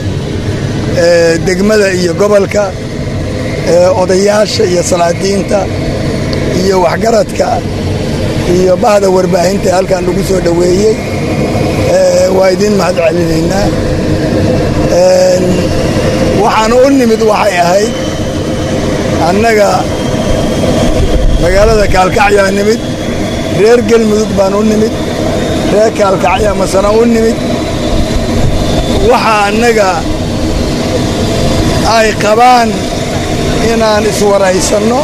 Speaker 12: degmada iyo gobolka odayaasha iyo salaadiinta iyo waxgaradka iyo bahda warbaahinta halkan lagu soo dhoweeyey waa idiin mahad celinaynaa waxaan u nimid waxay ahayd annaga magaalada kaalkacyaa nimid reer gelmudug baan u nimid reer kaalkacya masana u nimid waxa annaga ay qabaan inaan iswaraysanno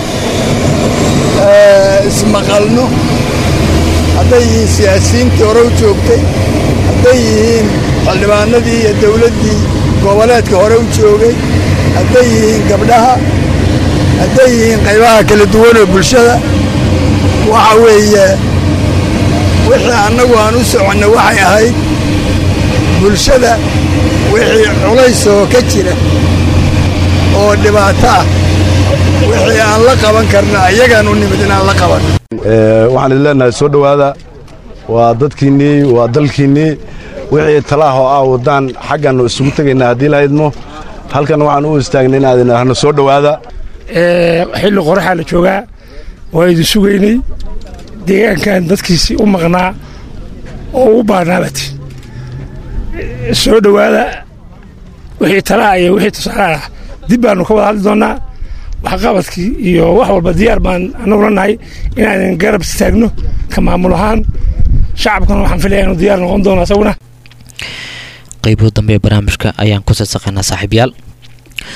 Speaker 12: ismaqalno hadday yihiin siyaasiyiintii hore u joogtay hadday yihiin xildhibaanadii iyo dawladdii goboleedka hore u joogay hadday yihiin gabdhaha hadday yihiin qaybaha kala duwan oo bulshada waxa weeye wixii annagu aan u soconno waxay ahayd bulshada wixii culays oo ka jira oo dhibaato ah wixii aan la qaban karna ayagaan u nimid inaan la qabanno
Speaker 13: waxaan idin leenahay soo dhowaada waa dadkiinnii waa dalkiinnii wixii talaahoo ah waddaan xaggannu isugu tegaynaa haddii lahaydmo halkan waxaan u istaagnay inaad idhaahno soo dhowaada
Speaker 14: xilli qoraxaa la joogaa waa idin sugaynay deegaankan dadkiisii u maqnaa oo u baanaabati soo dhowaada wixii talaa iyo wixii tusaale ah dib baannu ka wada hadli doonnaa waxqabadkii iyo wax walba diyaar baan annagula nahay inaan garab istaagno ka maamul ahaan shacabkana waxaan filaya inuu diyaar noqon doono asaguna
Speaker 2: qeybuhu dambe ee barnaamijka ayaan ku sadsaqaynaa saaxiibyaal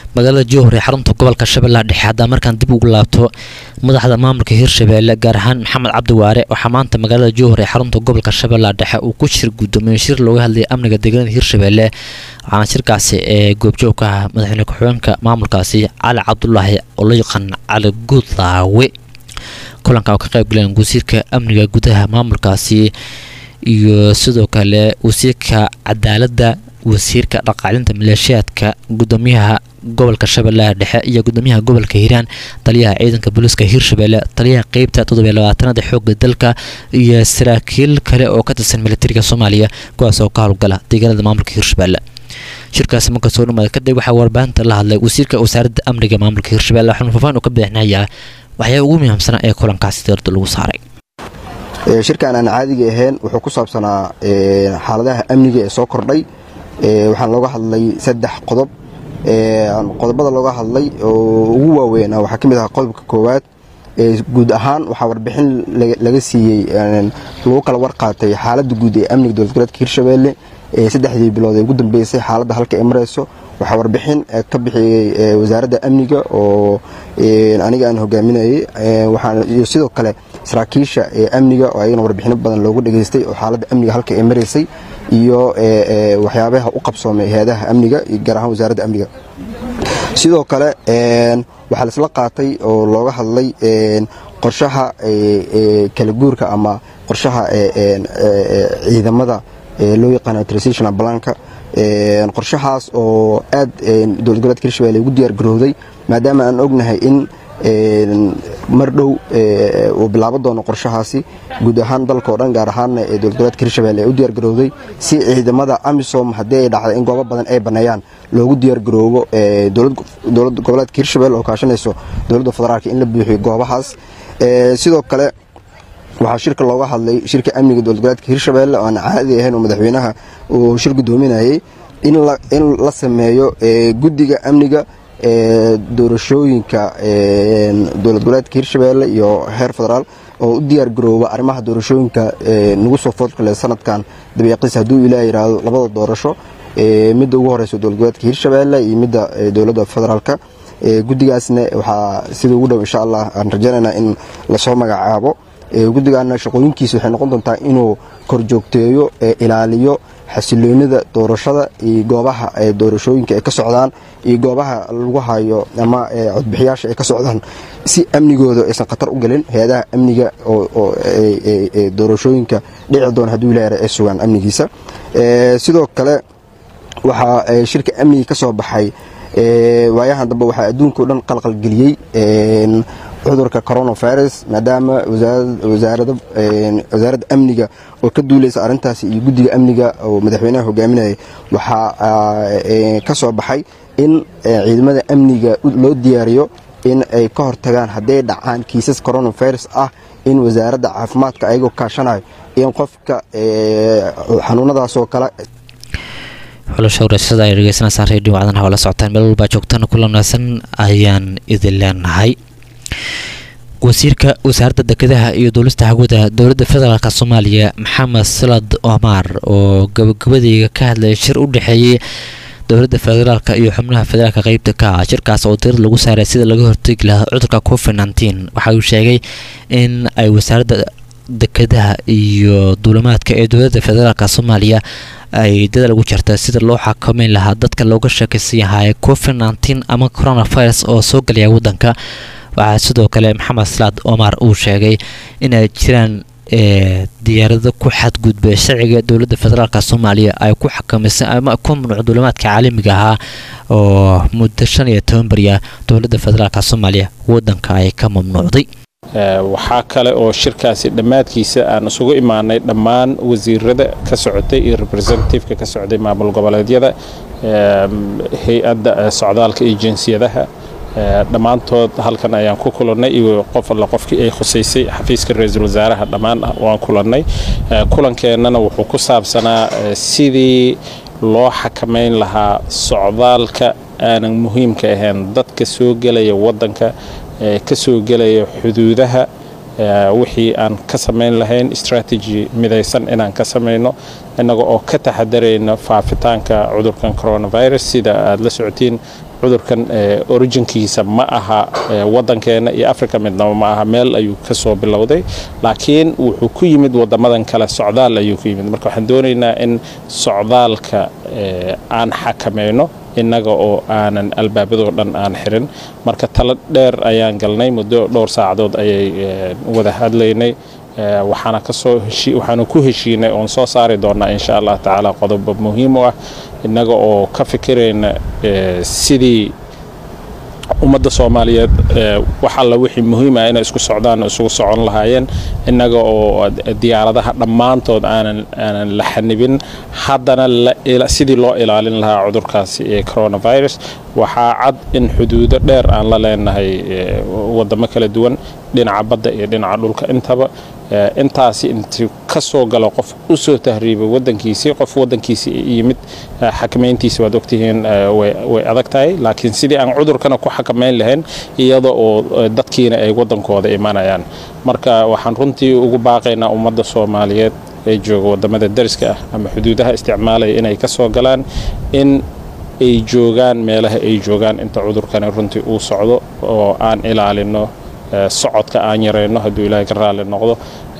Speaker 2: magaalada jowhar ee xarunta gobolka shabeellaha dhexe haddaa markaan dib ugu laabto madaxda maamulka hirshabeelle gaar ahaan maxamed cabdi waare waxaa maanta magaalada jowhar ee xarunta gobolka shabeellaha dhexe uu ku shir guddoomiye shir looga hadlayay amniga deegaanada hirshabeelle waxaana shirkaasi ee goobjoog ka ah madaxweyne ku-xigeenka maamulkaasi cali cabdulaahi oo loo yaqaan cali gudlaawe kulanka oo ka qayb galeen wasiirka amniga gudaha maamulkaasi iyo sidoo kale wasiirka cadaaladda wasiirka dhaqaalinta maleeshiyaadka gudoomiyaha gobolka shabeellaha dhexe iyo gudoomiyaha gobolka hiiraan taliyaha ciidanka booliiska hirshabeelle taliyaha qeybta toddobiyo labaatanaad xooga dalka iyo saraakiil kale oo ka tirsan militariga soomaaliya kuwaas oo ka howlgala deegaanada maamulka hirshabeelle shirkaasi marka soo dhamaada kadib waxaa warbaahinta la hadlay wasiirka wasaaradda amniga maamulka hirshabeelle waxaanu faafaan u ka bixinayaa waxyaa ugu muhiimsanaa ee kulankaasi dowladda lagu saaray
Speaker 15: shirkan aan caadiga ahayn wuxuu ku saabsanaa xaaladaha amniga ee soo kordhay waxaan looga hadlay saddex qodob qodobada looga hadlay oo ugu waaweyn waxaa ka mid ahaa qodobka koowaad guud ahaan waxaa warbixin laga siiyey lagu kala warqaatay xaaladda guud ee amniga dowlad goboleedka hirshabeelle saddexdii bilood ee ugu dambeysay xaaladda halka ay marayso waxaa warbixin ka bixiyey wasaaradda amniga oo aniga aan hogaaminayay iyo sidoo kale saraakiisha amniga oo ayagana warbixino badan loogu dhageystay oo xaaladda amniga halka ay maraysay iyo waxyaabaha u qabsoomay hay-adaha amniga gaar ahaan wasaaradda amniga sidoo kale waxaa laisla qaatay oo looga hadlay qorshaha kala guurka ama qorshaha ciidamada loo yaqaano transitional blanka qorshahaas oo aad dowlad goboleedka hirshabelle ugu diyaar garowday maadaama aan ognahay in mar dhow uu bilaaban doono qorshahaasi guud ahaan dalka oo dhan gaar ahaanna ee dowlad goboleedka hirshabelle ee u diyaar garowday si ciidamada amisom haddii ay dhacda in goobo badan ay baneeyaan loogu diyaar garoobo dowlad goboleedka hirshabelle oo kaashanayso dowladda federaalka in la buuxiyo goobahaas sidoo kale waxaa shirka looga hadlay shirka amniga dowlad goboleedka hirshabelle oo aan caadi ahayn oo madaxweynaha uu shir gudoominayay in la sameeyo guddiga amniga doorashooyinka dowlad goboleedka hirshabelle iyo heer federaal oo u diyaar garooba arrimaha doorashooyinka nagu soo foodkale sanadkan dabeeqiis hadduu ilaa yidhaahdo labada doorasho midda ugu horeysa dowlad goboleedka hirshabelle iyo midda dowladda federaalka guddigaasna waxaa sida ugu dhow insha allah aan rajaynaynaa in lasoo magacaabo guddigaana shaqooyinkiisa waxay noqon doontaa inuu korjoogteeyo ilaaliyo xasiloonida doorashada iyo goobaha doorashooyinka ay ka socdaan iyo goobaha lagu hayo ama codbixiyaasha ay ka socdaan si amnigooda aysan khatar u gelin hay-adaha amniga oo doorashooyinka dhici doona hadduu ilaah ay sugaan amnigiisa sidoo kale waxaa shirka amniga ka soo baxay waayahan dambe waxaa adduunka o dhan qalqalgeliyey cudurka coronavirus maadaama wasaaradda amniga oo ka duulaysa arrintaasi iyo guddiga amniga oo madaxweynaha hogaaminayay waxaa ka soo baxay in ciidamada amniga loo diyaariyo in ay ka hortagaan hadday dhacaan kiisas coronavirus ah in wasaaradda caafimaadka ayagoo kaashanayo in qofka xanuunadaasoo kale
Speaker 2: xulasha wareysyada ay dhegeysanaysaa reediyo wacdanaha oo la socotaan meel walbaa joogtana kula wanaagsan ayaan idin leenahay wasiirka wasaaradda dekedaha iyo duulista hawada dowladda federaalk soomaaliya maxamed salad omar oo gabagabadeyga ka hadlaya shir u dhexeeyey dowladda federaalk iyo xubnaha federaalk qeybta ka ah shirkaas oo dirid lagu saaray sida laga hortegi lahaa cudurka covid nteen waxa uu sheegay in ay wasaaradda dekedaha iyo duulimaadka ee dowladda federaalk soomaaliya ay dadaal ugu jirta sida loo xakameyn lahaa dadka looga sheekaysan yahay covid nteen ama coronavirus oo soo galaya waddanka waxaa sidoo kale maxamed salaad omar uu sheegay in ay jiraan diyaarado ku xadgudbay sharciga dowladda federaalk soomaaliya ay ku xakamisay ama ku mamnuuc duulimaadka caalamiga ahaa oo muddo shan iyo toban beriya dowladda federaalk soomaaliya waddanka ay ka mamnuucday
Speaker 10: waxaa kale oo shirkaasi dhammaadkiisa aan isugu imaanay dhammaan wasiirada ka socotay iyo representativeka ka socday maamul goboleedyada hay-adda socdaalka iyo jinsiyadaha dhammaantood halkan ayaan ku kulannay iyo qof alla qofkii ay khusaysay xafiiska ra-iisul wasaaraha dhammaan waan kulannay kulankeenana wuxuu ku saabsanaa sidii loo xakamayn lahaa socdaalka aanan muhiimka ahayn dadka soo gelaya waddanka ka soo gelaya xuduudaha
Speaker 16: wixii aan ka samayn lahayn strategy midaysan inaan ka samayno innaga oo ka taxadarayna faafitaanka cudurkan coronavirus sida aad la socotiin cudurkan originkiisa ma aha waddankeena iyo africa midnaba ma aha meel ayuu ka soo bilowday laakiin wuxuu ku yimid waddamadan kale socdaal ayuu ku yimid marka waxaan doonaynaa in socdaalka aan xakamayno innaga oo aanan albaabadoo dhan aan xirin marka talo dheer ayaan galnay muddo dhowr saacadood ayay wada hadlaynay waxaana kasoo waxaanu ku heshiinay oon soo saari doonaa insha allah tacaala qodobo muhiim u ah innaga oo ka fikirayna sidii ummadda soomaaliyeed wax alla wixii muhiim ah inay isku socdaan isugu socon lahaayeen innaga oo diyaaradaha dhammaantood aanan aanan la xanibin haddana sidii loo ilaalin lahaa cudurkaasi ee coronavirus waxaa cad in xuduudo dheer aan la leenahay waddamo kala duwan dhinaca badda iyo dhinaca dhulka intaba intaasi intuu ka soo galo qof u soo tahriibay waddankiisii qof waddankiisii yimid xakamayntiisi waad ogtihiin way adag tahay laakiin sidii aan cudurkana ku xakamayn lahayn iyada oo dadkiina ay waddankooda imanayaan marka waxaan runtii ugu baaqaynaa ummadda soomaaliyeed ee jooga waddamada dariska ah ama xuduudaha isticmaalaya inay ka soo galaan in ay joogaan meelaha ay joogaan inta cudurkani runtii uu socdo oo aan ilaalino socodka aan yarayno hadduu ilaahay ka raalli noqdo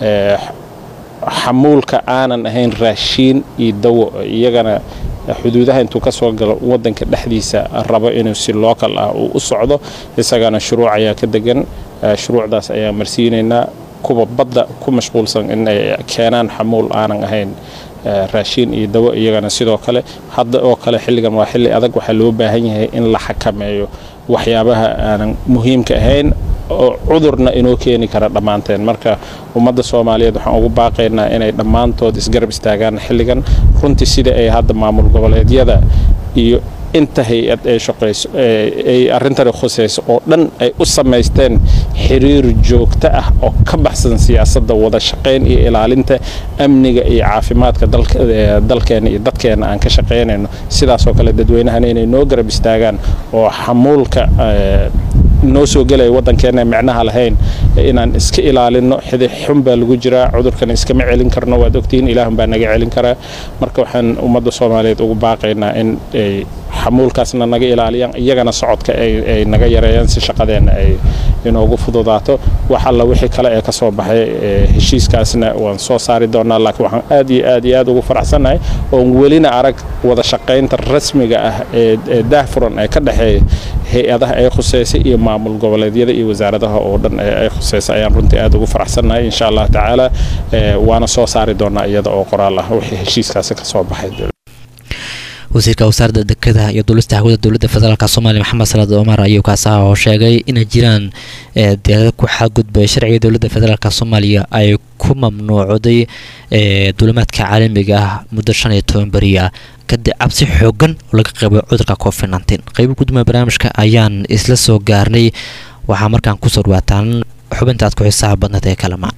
Speaker 16: xamuulka aanan ahayn raashiin iyo dawo iyagana xuduudaha intuu ka soo galo waddanka dhexdiisa rabo inuu si local ah uu u socdo isagana shuruuc ayaa ka degan shuruucdaas ayaan marsiinaynaa kuwa badda ku mashquulsan inay keenaan xamuul aanan ahayn raashiin iyo dawo iyagana sidoo kale hadda oo kale xilligan waa xilli adag waxaa loo baahan yahay in la xakameeyo waxyaabaha aanan muhiimka ahayn oo cudurna inoo keeni kara dhammaanteen marka ummadda soomaaliyeed waxaan ugu baaqaynaa inay dhammaantood isgarab istaagaan xilligan runtii sida ay hadda maamul goboleedyada iyo inta hay-ad ay shaqayso ay arrintani khusayso oo dhan ay u samaysteen xiriir joogto ah oo ka baxsan siyaasadda wada shaqayn iyo ilaalinta amniga iyo caafimaadka dalkeena iyo dadkeena aan ka shaqaynayno sidaasoo kale dadweynahana inay noo garab istaagaan oo xamuulka noo soo gelaya waddankeena micnaha lahayn inaan iska ilaalino xidix xun baa lagu jiraa cudurkan iskama celin karno waad ogtihiin ilaahun baa naga celin karaa marka waxaan ummadda soomaaliyeed ugu baaqaynaa in ay xamuulkaasna naga ilaaliyaan iyagana socodka ay naga yareeyaan si shaqadeenna ay inoogu fududaato wax alla wixii kale ee ka soo baxay heshiiskaasna waan soo saari doonaa laakiin waxaan aad iyo aad iyo aad ugu faraxsannahay oon welina arag wada shaqaynta rasmiga ah ee daahfuran ee ka dhexeeya hay-adaha ay khuseysay iyo maamul goboleedyada iyo wasaaradaha oo dhan ay khuseysay ayaan runtii aad ugu faraxsannahay insha allah tacaala waana soo saari doonaa iyada oo qoraal ah wixii heshiiskaasi ka soo baxay
Speaker 2: wasiirka wasaaradda dekedaha iyo duulista hawada dowladda federaalk soomaaliya maxamed salaad omar ayuu kaasaha oo sheegay inay jiraan deeqda ku xadgudbay sharciga dowladda federaalk soomaaliya ay ku mamnuucday duulimaadka caalamiga ah muddo shan iyo toban beri ah kadib cabsi xoogan oo laga qabo cudurka covid nteen qaybo gudoomiya barnaamijka ayaan isla soo gaarnay waxaa markaan kusoo dhawaataan xubinta aad ku xisaaba badneed ee kalama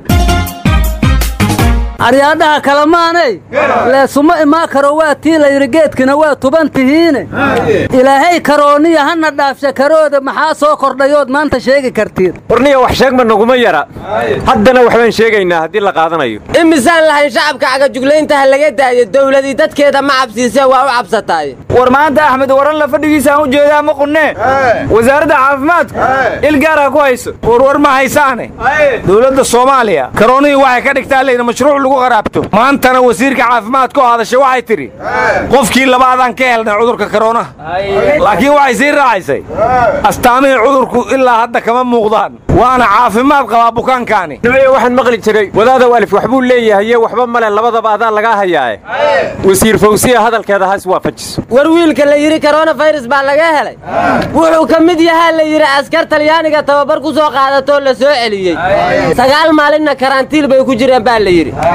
Speaker 17: aryaadhaha kalamaanay leesuma imaa karo waa tii layidhi geedkina waa tuban tihiine ilaahay karooniya hana dhaafsha karooda maxaa soo kordhayood maanta sheegi kartiin
Speaker 18: warniya wax sheegma naguma yara haddana waxbaan sheegaynaa haddii la qaadanayo
Speaker 19: imisaan lahayn shacabka cagajuglaynta ha laga daayo dowladii dadkeeda ma cabsiisee waa u cabsataay
Speaker 18: war maanta axmed waran la fadhigiisaan u jeedaa ma qunnee wasaaradda caafimaadku il gaar ha ku hayso warwar ma haysaane dowladda soomaaliya karoonihii waxay ka dhigtaa layna mashruuc lagu qaraabto maantana wasiirka caafimaadka oo hadashay waxay tidhi qofkii labaadaan ka helnay cudurka karoonaha laakiin waxay sii raacaysay astaamihii cudurku ilaa hadda kama muuqdaan waana caafimaad qabaa bukaankaani nimaya waxaan maqli jiray wadaadow alif waxbuu leeyahaye waxba male labadaba adaa lagaa hayaae wasiir fawsiya hadalkeeda has waafajiso
Speaker 19: war wiilka la yidhi koronafayras baa laga helay wuxuu ka mid yahaa la yidhi askar talyaaniga tababar ku soo qaadatoo la soo celiyey sagaal maalinna karantiil bay ku jireen baa la yidhi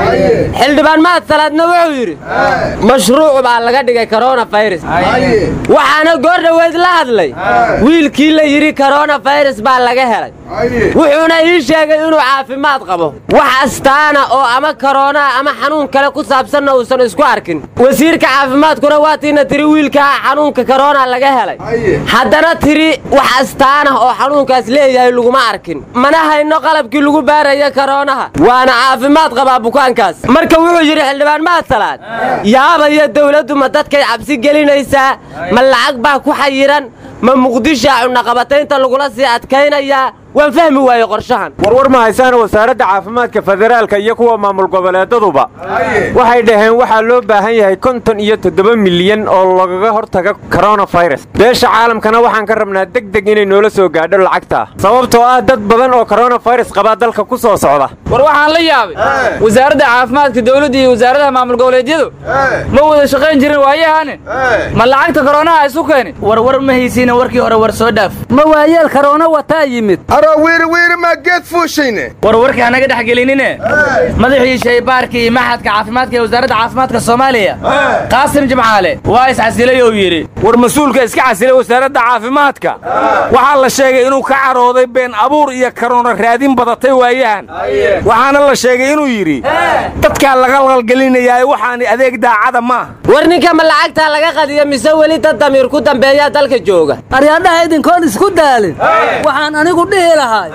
Speaker 19: xildhibaan mahad salaadna wuxuu yidhi mashruuc baa laga dhigay koronafayras waxaana goor dhoweyd la hadlay wiilkii la yidhi koronafayras baa laga helay wuxuuna ii sheegay inuu caafimaad qabo wax astaana oo ama koronaa ama xanuun kale ku saabsanna uusan isku arkin wasiirka caafimaadkuna waatiina tiri wiilkaa xanuunka korona laga helay haddana tiri wax astaanah oo xanuunkaas leeyahay laguma arkin mana hayno qalabkii lagu baaraya koronaha waana caafimaad qabaa bukaankaas marka wuxuu yidhi xildhibaan mahad salaad yaabaya dawladdu ma dadkay cabsi gelinaysaa ma lacag baa ku xayiran ma muqdishaa cunaqabataynta lagula sii adkaynayaa waan fahmi waaye qorshahan
Speaker 18: warwar ma haysaan wasaaradda caafimaadka federaalka iyo kuwa maamul goboleedaduba waxay dhaheen waxaa loo baahan yahay konton iyo toddoba milyan oo lagaga hortaga koronafayras beesha caalamkana waxaan ka rabnaa deg deg inay noola soo gaadho lacagtaa sababtoo ah dad badan oo koronafayras qabaa dalka ku soo socda
Speaker 20: war waxaan la yaabay wasaaradda caafimaadka dawladda iyo wasaaradaha maamul goboleedyadu ma wada shaqayn jirin waayahaanin ma lacagta koronaha isu keenin
Speaker 17: warwar ma haysiina warkii hore war soo dhaaf ma waayeel karoona wataa yimid
Speaker 21: wiiri maa geed fuushayne
Speaker 20: war warka hanaga dhex gelinine madaxii shaybaarka iyo maxadka caafimaadka ee wasaaradda caafimaadka soomaaliya qaasim jimcaale waa iscasilay ou yidhi
Speaker 18: war mas-uulka iska casilay wasaaradda caafimaadka waxaa la sheegay inuu ka carooday been abuur iyo karoona raadin badatay waayahan waxaana la sheegay inuu yidhi dadkaa laga qalqalgelinayaa waxaani adeeg daacada maaha
Speaker 19: war ninka ma lacagtaa laga qadiya mise weli dad damiir ku dambeeyaa dalka jooga
Speaker 17: aryaadhaha idinkoon isku daalin waxaan anigu dhihi lahay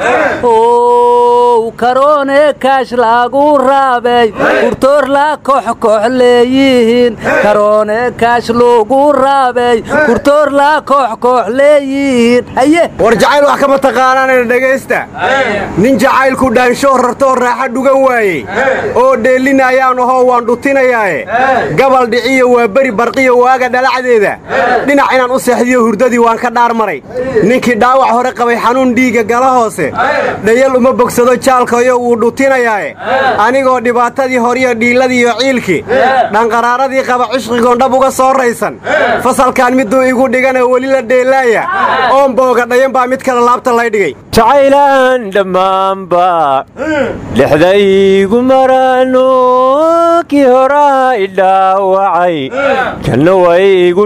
Speaker 17: ow karoone kaash lagu raabay kurtoor la koxkox leeyihiin karoone kaash lagu raabay kurtoor la koxkox leeyihiin haye
Speaker 21: war jacayl wax kama taqaanaanana dhegaysta nin jacaylku dhaansho rartoo raaxa dhugan waayey oo dheellinayaan ahoo waan dhutinayaae gabal dhiciyo waa beri barqiyo waaga dhalacdeeda dhinac inaan u seexdiyo hurdadii waan ka dhaar maray ninkii dhaawac hore qabay xanuun dhiigga gala hoose dhayal uma bogsado jaalkayo wuu dhutinayaae anigoo dhibaatadii horiyo dhiilladiiyo ciilkii dhanqaraaradii qaba cishqigoon dhab uga soo raysan fasalkan miduu igu dhigana weli la dheelaaya oon booga dhayan baa mid kale laabta lay dhigay
Speaker 18: jacaylaan dhammaanba dhexdaygu maraano kii horaa idhaawacay kanna waygu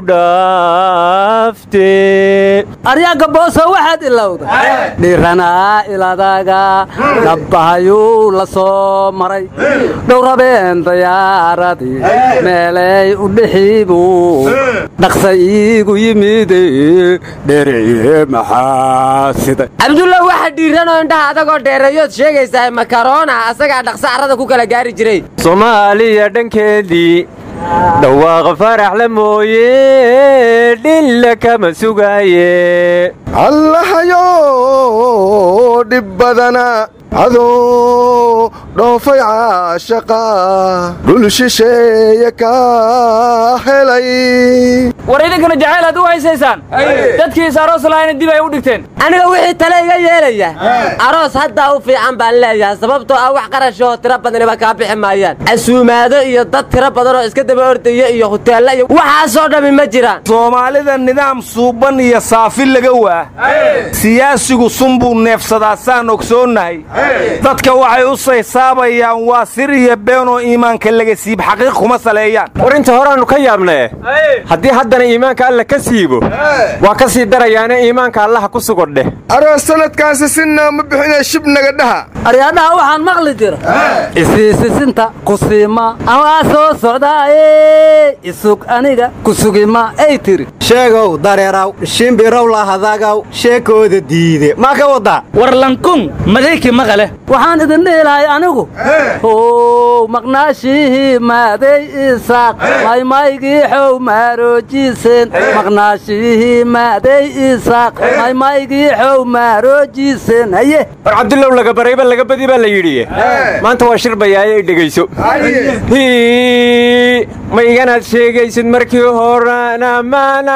Speaker 18: dhaafte
Speaker 17: aryaanka booso waxaad ilowda dhiranaa iladaga dhabbahayuu la soo maray dhowrabeen dayaaradii meelay u dhixiibuu dhaqsa iigu yimid dhereye maxaa siday
Speaker 19: cabdulla waxa dhiiranoo indhaha adagoo dheereeyood sheegaysaa makaroona asagaa dhaqsa carrada ku kala gaari jiray
Speaker 18: soomaaliya dhankeedii dhawaaqa faraxla mooye dhilla kama sugaaye
Speaker 21: allahayo dhib badana adoo dhoofay caashaqa dhul shisheeye ka helay
Speaker 20: war idinkana jacayl haad u haysaysaan dadkiis aroos lahayna dib ay u dhigteen
Speaker 19: aniga wixii tale iga yeelaya aroos haddaa u fiican baan leeyahay sababtoo ah wax qarashoo tiro badaniba kaa bixi maayaan casuumaado iyo dad tiro badan oo iska daba ordaya iyo huteella iyo waxaasoo dhammi ma jiraan
Speaker 18: soomaalida nidaam suuban iyo saafi laga waa siyaasigu sunbuu neefsadaa saan ogsoonnahay dadka waxay u saysaabayaan waa sir iyo beenoo iimaanka laga siib xaqiiq kuma saleeyaan war inta horaannu ka yaabnee haddii haddana iimaanka alla ka siibo waa ka sii darayaane iimaanka allaha ku sugodheh
Speaker 21: aroos sanadkaasi sinaa ma bixinee shib naga dhaha
Speaker 17: aryaadhaha waxaan maqli jira isiisisinta kusiima amaa soo socdaaye isug aniga kusugima ay tiri
Speaker 21: sheegow dareeraw shimbirow lahadagaw sheekooda diide maa ka wadaa
Speaker 20: war lankun madayki maqale
Speaker 17: waxaan idin dhihi lahay anigu how maqnaashihii maaday isaaq maymaygii xow maaroojiseen maqnaashihii maaday isaaq maymaygii xow maaroojiseen haye
Speaker 18: war cabdullow laga barayba laga badi baa la yidhi maanta waa shir bayaaye ay dhegayso ma iganaad sheegaysid markii horena maana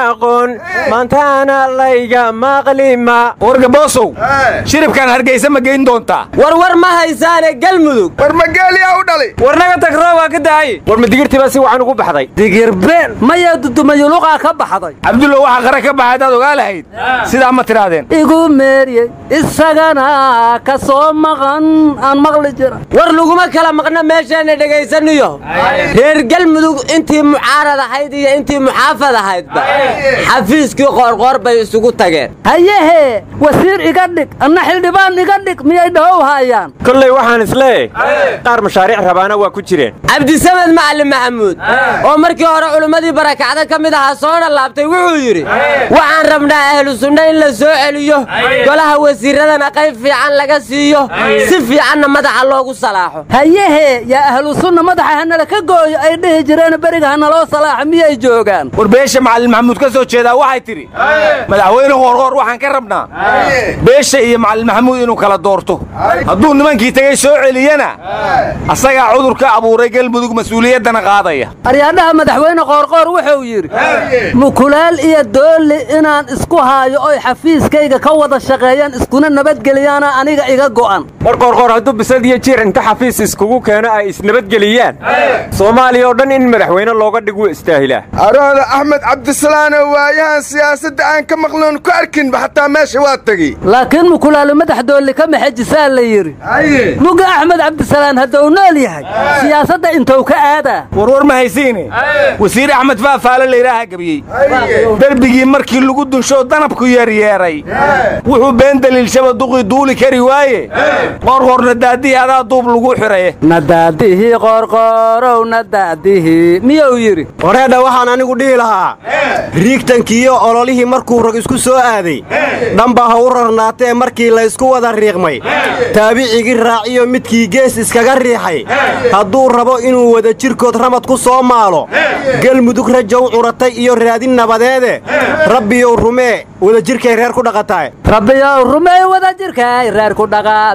Speaker 21: aqoon maantaana layga maqlima
Speaker 18: wargaboosow shiribkan hargeysa ma geyn doontaa
Speaker 19: warwar ma haysaane galmudug
Speaker 21: war mageeliyaa u dhali
Speaker 18: warnaga tag roobaa ka daaye
Speaker 21: war ma digirtiibaa si wacan ugu baxday
Speaker 17: digirbeen maya dudumayuluqaa ka baxday
Speaker 18: cabdullo waxaa qara ka baxay hadaad ogaa lahayd sidaa ma tidhaahdeen
Speaker 17: igu meeriyey isagana ka soo maqan aan maqli jira
Speaker 19: war laguma kala maqna meeshaana dhegaysaniyo reer galmudug intii mucaarad ahayd iyo intii muxaafad ahaydba xafiiskii qoorqoor bay isugu tageen
Speaker 17: hayehe wasiir iga dhig anna xildhibaan iga dhig miyay dhahow haayaan
Speaker 21: kolley waxaan isleeyahay qaar mashaariic rabaana waa ku jireen
Speaker 19: cabdisamed macalin maxamuud oo markii hore culimmadii barakacda ka mid ahaa soona laabtay wuxuu yidhi waxaan rabnaa ahlu sunna in la soo celiyo golaha wasiiradana qayb fiican laga siiyo si fiicanna madaxa loogu salaaxo
Speaker 17: hayehe yaa ahlu sunna madaxa hanala ka gooyo ay dhihi jireen beriga hanaloo salaaxo miyay joogaan
Speaker 18: war beesha macalin maxamuud ka soo jeedaa waxay tidhi madaxweyne hoorhoor waxaan ka rabnaa beesha iyo macalin maxamuud inuu kala doorto hadduu nimankii tegey soo celiyana asagaa cudurka abuuray galmudug mas-uuliyaddana qaadaya
Speaker 17: aryaadhaha madaxweyne qoorqoor wuxuu yidhi mukulaal iyo doolli inaan isku haayo oy xafiiskayga ka wada shaqeeyaan iskuna nabadgeliyaana aniga iga go'an
Speaker 21: war qoorqoor hadduu bisad iyo jiir inta xafiis iskugu keeno ay isnabadgeliyaan soomaaliya oo dhan in madaxweyne looga dhig wuu istaahilaa
Speaker 4: arooda axmed cabdisalaano waayahan siyaasadda aan ka maqloon ku arkinba xataa meesha waa tegey
Speaker 17: laakiin mukulaalo madax doolli ka maxajisaa la yidhi muga axmed cabdisalaan hadduu nool yahay siyaasadda intuu ka aadaa
Speaker 18: warwar ma haysiine wasiir axmed faafaale layidhaaha gebiyey derbigii markii lagu dunsho danabku yeeryeeray wuxuu been daliilshaba duqii duuli kari waaye qoorqoor nadaadihii adaa duub lagu xiraye
Speaker 17: nadaadihii qoorqoorow nadaadihii miyuu yidhi
Speaker 21: wareedha waxaan anigu dhihi lahaa riigtankiiyo ololihii markuu rag isku soo aaday dhanbaa ha u rarnaatee markii laysku wada riiqmay taabicigii raaciyo midkii gees iskaga riixay hadduu rabo inuu wada jirkood ramad ku soo maalo galmudug rajow curatay iyo raadin nabadeede rabbiyow rumee wadajirkay reer ku dhaqataay
Speaker 17: rabbiyow rumey wadajirkay reer ku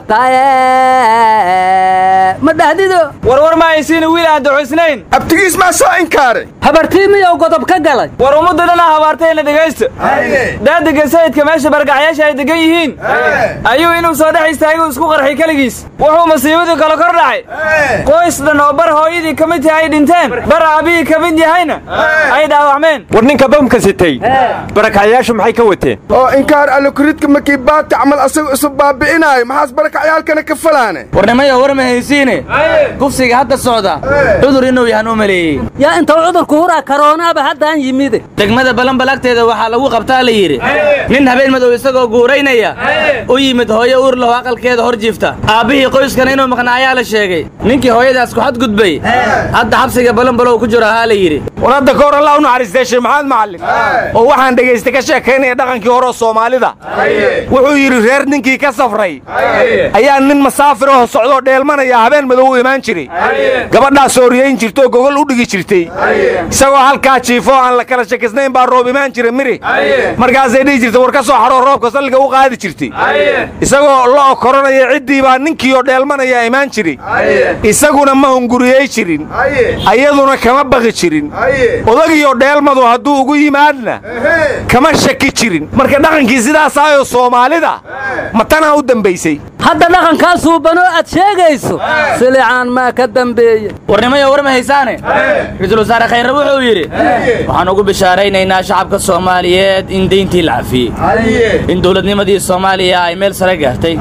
Speaker 17: dhaqataye ma dhahdido
Speaker 20: warwar ma haysiina wiil aan duxusnayn
Speaker 4: abtigiis maa soo inkaare
Speaker 17: habartii miyou godob ka galay
Speaker 20: war ummadda dhanaa habaartayna dhegaysta daadiga sayidka meesha bargacyaasha ay degan yihiin ayuu inuu soo dhex istaagay isku qarxay keligiis wuxuu masiibadii kale kor dhacay qoys dhan oo bar hooyadii ka mid tahay ay dhinteen bar aabihii ka mid yahayna ay dhaawacmeen
Speaker 21: war ninka bamka sitay barakacyaashu maxay ka wateen
Speaker 4: oo inkaar allokuridka markii baati camal asagu isu baabi'inaayo maxaas barakacyaalkana ka falaane
Speaker 20: warnimayo war ma haysiine kufsiga hadda socda cudur inuu yahan u maleeyey
Speaker 17: yaa intuu cudurku huraa karoonaaba haddaan yimide
Speaker 20: degmada balanbal agteeda waxaa lagu qabtaa la yidhi nin habeen madow isagoo guuraynaya u yimid hooyo uur laho aqalkeeda hor jiifta aabbihii qoyskana inuu maqnaa ayaa la sheegay ninkii hooyadaas ku xadgudbay hadda xabsiga balanbalow ku jiro ahaa la yidhi
Speaker 18: war hadda ka hor allah u naxariistay sheekh maxamed macallin oo waxaan dhegaystay ka sheekaynaya dhaqankii hore oo soomaalida wuxuu yidhi reer ninkii ka safray ayaa nin masaafir oo socdoo dheelmanaya habeen madow u imaan jiray gabadhaas ooriyayn jirtoo gogol u dhigi jirtay isagoo halkaa jiifo aan la kala shakisnayn baa roob imaan jira miri markaasay dhihi jirtay war ka soo xadhoo roobka salliga u qaadi jirtay isagoo la okoranaya ciddii baa ninkii oo dheelmanaya imaan jiray isaguna ma hunguriyey jirin ayaduna kama baqi jirin odagiioo dheelmadu hadduu ugu yimaadna kama shaki jirin marka dhaqankii sidaasaayoo soomaalida ma tanaa u dambaysay
Speaker 17: hadda dhaqankaasuu banoo aad sheegayso silicaan maa ka dambeeye
Speaker 20: warnimayo war ma haysaane ra-iisul wasaare khayre wuxuu yidhi waxaan ugu bishaaraynaynaa shacabka soomaaliyeed in deyntii la cafiyey in dowladnimadii soomaaliya ay meel sare gaartay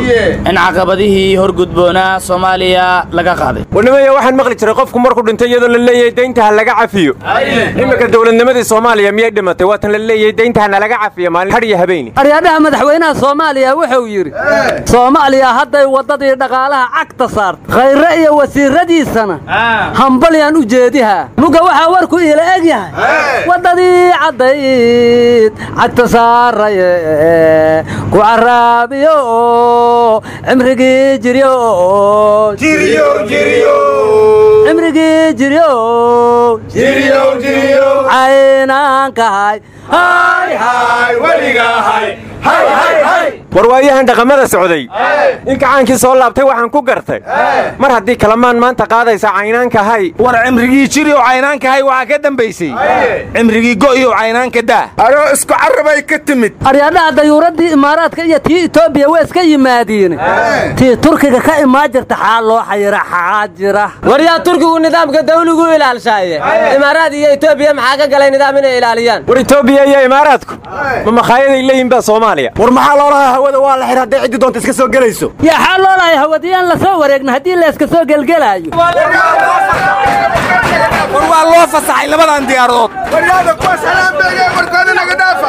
Speaker 20: in caqabadihii horgudboonaa soomaaliya laga qaaday
Speaker 21: warnimayo waxaan maqli jiray qofku markuu dhintay iyadoo la leeyahay deynta ha laga cafiyo iminka dowladnimadii soomaaliya miyay dhimatay waatan la leeyahay deynta hana laga cafiyo maalin hadh iyo habeeni
Speaker 17: aryaadhaha madaxweynaha soomaaliya wuxuu yidhi soomaaliya hadday waddadii dhaqaalaha cagta saartay khayre iyo wasiiradiisana hambalyaan u jeedihaa muga waxaa warku iila eg yahay waddadii caddayd cagta saaraye ku caraabiyo cimrigii jiryo cimrigii jiryo caynaankahay
Speaker 21: war waayahan dhaqamada socday in kacaankii soo laabtay waxaan ku gartay mar haddii kalamaan maanta qaadaysa caynaanka hay
Speaker 18: war cimrigii jiri oo caynaanka hay waxaa ka dambaysay cimrigii go'iyo caynaanka daa
Speaker 4: aroo isku carabay ka timid
Speaker 17: aryadhaha dayuuraddii imaaraadka iyo tii etoobiya waa iska yimaadiin tii turkiga ka imaan jirta xaa loo xayira xaa jira
Speaker 19: waryaa turkigu nidaamka dawligu ilaalshaaye imaaraad iyo etoobiya maxaa ka galay nidaam inay ilaaliyaan
Speaker 21: war etoobiya iyo imaaraadku ma makhaayadaay leeyihin baa soomaaliya war maxaa loolahaa hawada waa la xir hadday ciddi doonta iska soo gelayso
Speaker 17: yaa xaa loolahay hawadiyaan la soo wareegna haddii la iska soo gelgelaayo
Speaker 18: war waa loo fasaxay labadan diyaaradood
Speaker 4: waryaada kuwa salaambeege warkooda naga dhaafa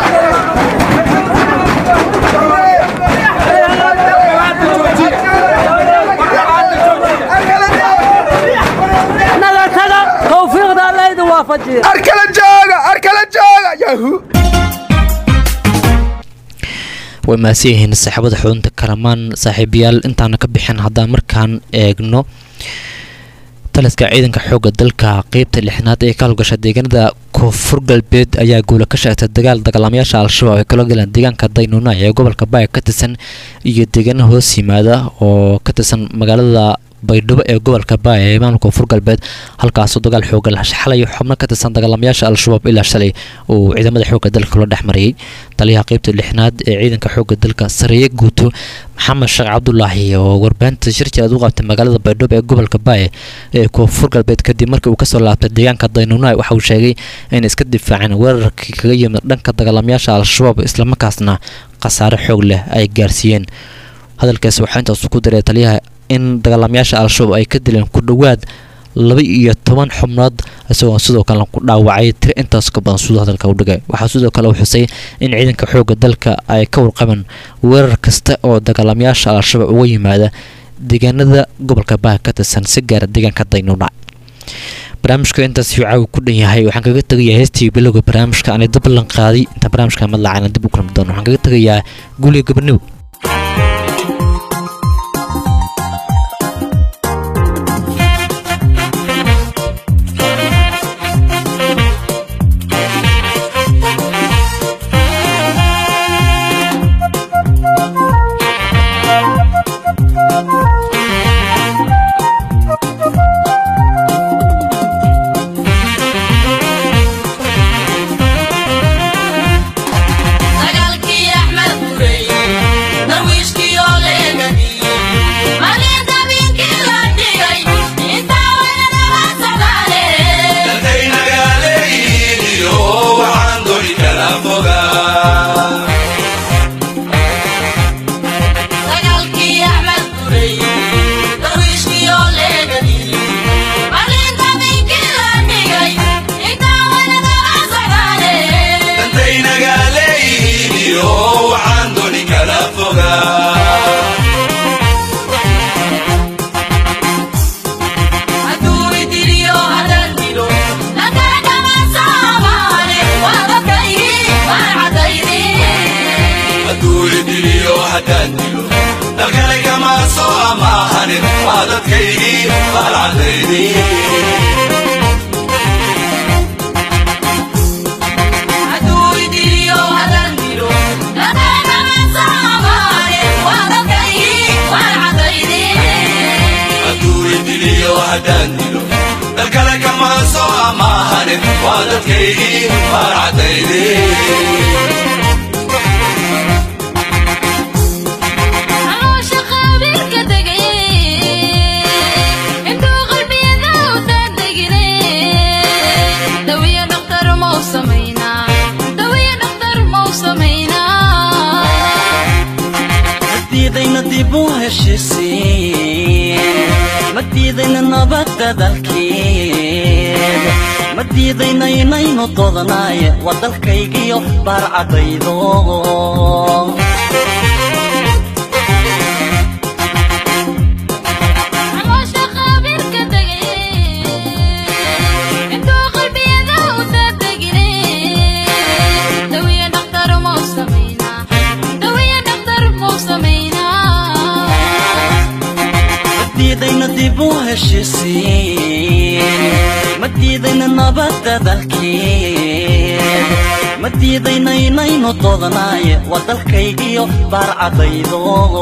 Speaker 17: naga taga tawfiiqda allayda waafajiya
Speaker 4: arkala jooga arkala jooga yahu
Speaker 2: way mahadsan yihiin saaxiibada xudunta karamaan saaxiibayaal intaana ka bixin haddaan markaan eegno taliska ciidanka xoogga dalka qeybta lixnaad ee ka howlgasha deegaanada koonfur galbeed ayaa guula ka sheegtay dagaal dagaalamayaasha al-shabaab ay kala galeen deegaanka daynuuna ee gobolka baaya ka tirsan iyo deegaana hoos yimaada oo ka tirsan magaalada baydhabo ee gobolka baaya ee maamulka koonfur galbeed halkaasoo dagaal xooga xalay xubno ka tirsan dagaalamayaasha al-shabaab ilaa shalay uu ciidamada xoogga dalka kula dhex marayay taliyaha qeybta lixnaad ee ciidanka xoogga dalka sareeye guuto maxamed sheekh cabdulaahi oo warbaahinta shirjiraad u qabtay magaalada baydhabo ee gobolka baaya ee koonfur galbeed kadib markii uu kasoo laabtay deegaanka daynuuna waxa uu sheegay inay iska difaaceen weerarkii kaga yimid dhanka dagaalamayaasha al-shabaab islamarkaasna khasaare xoog leh ay gaarsiiyeen hadalkaasi waxaa intaasu ku daray taliyaha in dagaalamayaasha al-shabaab ay ka dileen ku dhowaad laba iyo toban xubnood isagoo sidoo kale ku dhaawacay tiri intaas ka badan siduu hadalka u dhigay waxaa sidoo kale uu xusay in ciidanka xoogga dalka ay ka warqabeen weerar kasta oo dagaalamayaasha al-shabaab uga yimaada deegaanada gobolka baha ka tirsan si gaara deegaanka daynuudha barnaamijka intaas caawi ku dhan yahay waxaan kaga tegayaa heestii bilowga barnaamijka aanay dablan qaaday inta barnaamijka madlacana dib u kulmi doono waxaan kaga tegayaa guuliga gabadhniw
Speaker 3: dagaalkii axmed burey darwiishkii oo leegadiyey markii dabiinkii la dhigay intaa weynanala socdaale dagaalkii axmed burey darwiishkii oo leegadiyey markii dabiinkii la dhigay intaa weynanala socdaale hadduu idiliyo haddaan dilo nakadhama soomaali waa dadkaygii waan hadduu idiliyo haddaan dilo nakadhama soomaali waa dadkaygii waan caloosha qabiilka degay intuu qalbiyada u daadegine dawiya dhaktar mau samaynaa dawiya dhaktar mau samaynaa
Speaker 1: madiidayna dib u heshisiin madiidayna nabadda dalkeed madiidayna inaynu dodanaaye waa dalkaygiyo baarcadaydo
Speaker 3: caloosha qabiilka degay intuu qalbiyada u daadegine dawiya dhaktar mau samaynaa dawiya dhaktar mau samaynaa
Speaker 1: madiidayna dib u heshisiin madiidayna nabadda dalkeed diidaynaynaynaynu doodnaaye waa dalkaygiyo baarcadaydo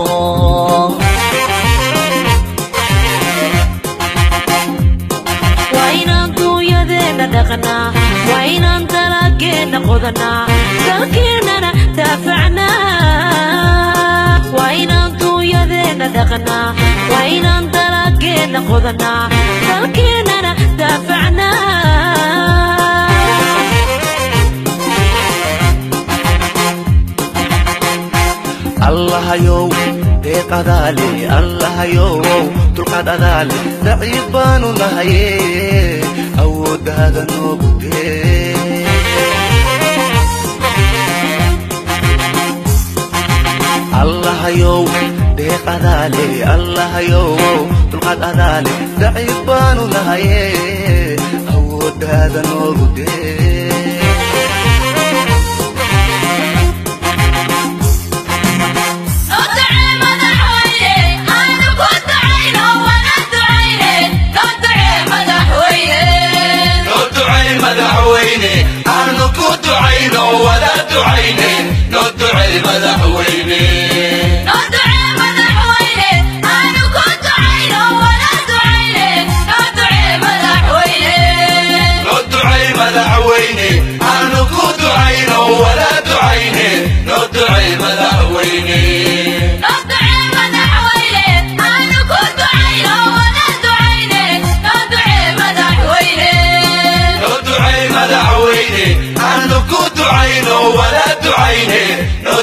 Speaker 5: waa inaan duunyadeenna dhaqnaa waa inaan dalageenna qodanaa dalkeennana daafacnaa waa inaan duunyadeenna dhaqnaa waa inaan dalageenna qodanaa dalkeennana daafacnaa
Speaker 22: allahayow deeqadaale allahayow dulqaad adaale daciif baanu nahaye awooddaada noogu dee allahayow deeqadaale allahayow dulqaad adaale daciif baanu nahaye awooddaada noogu dee
Speaker 23: madaxweyne aanu ku ducayno wada ducayne noo ducay madaxweyne noo ducay madaxweyne aanu ku ducayno wada ducayne noo ducay madaxweyne noo ducay madaxweyne aanu ku ducayno wada ducayne noo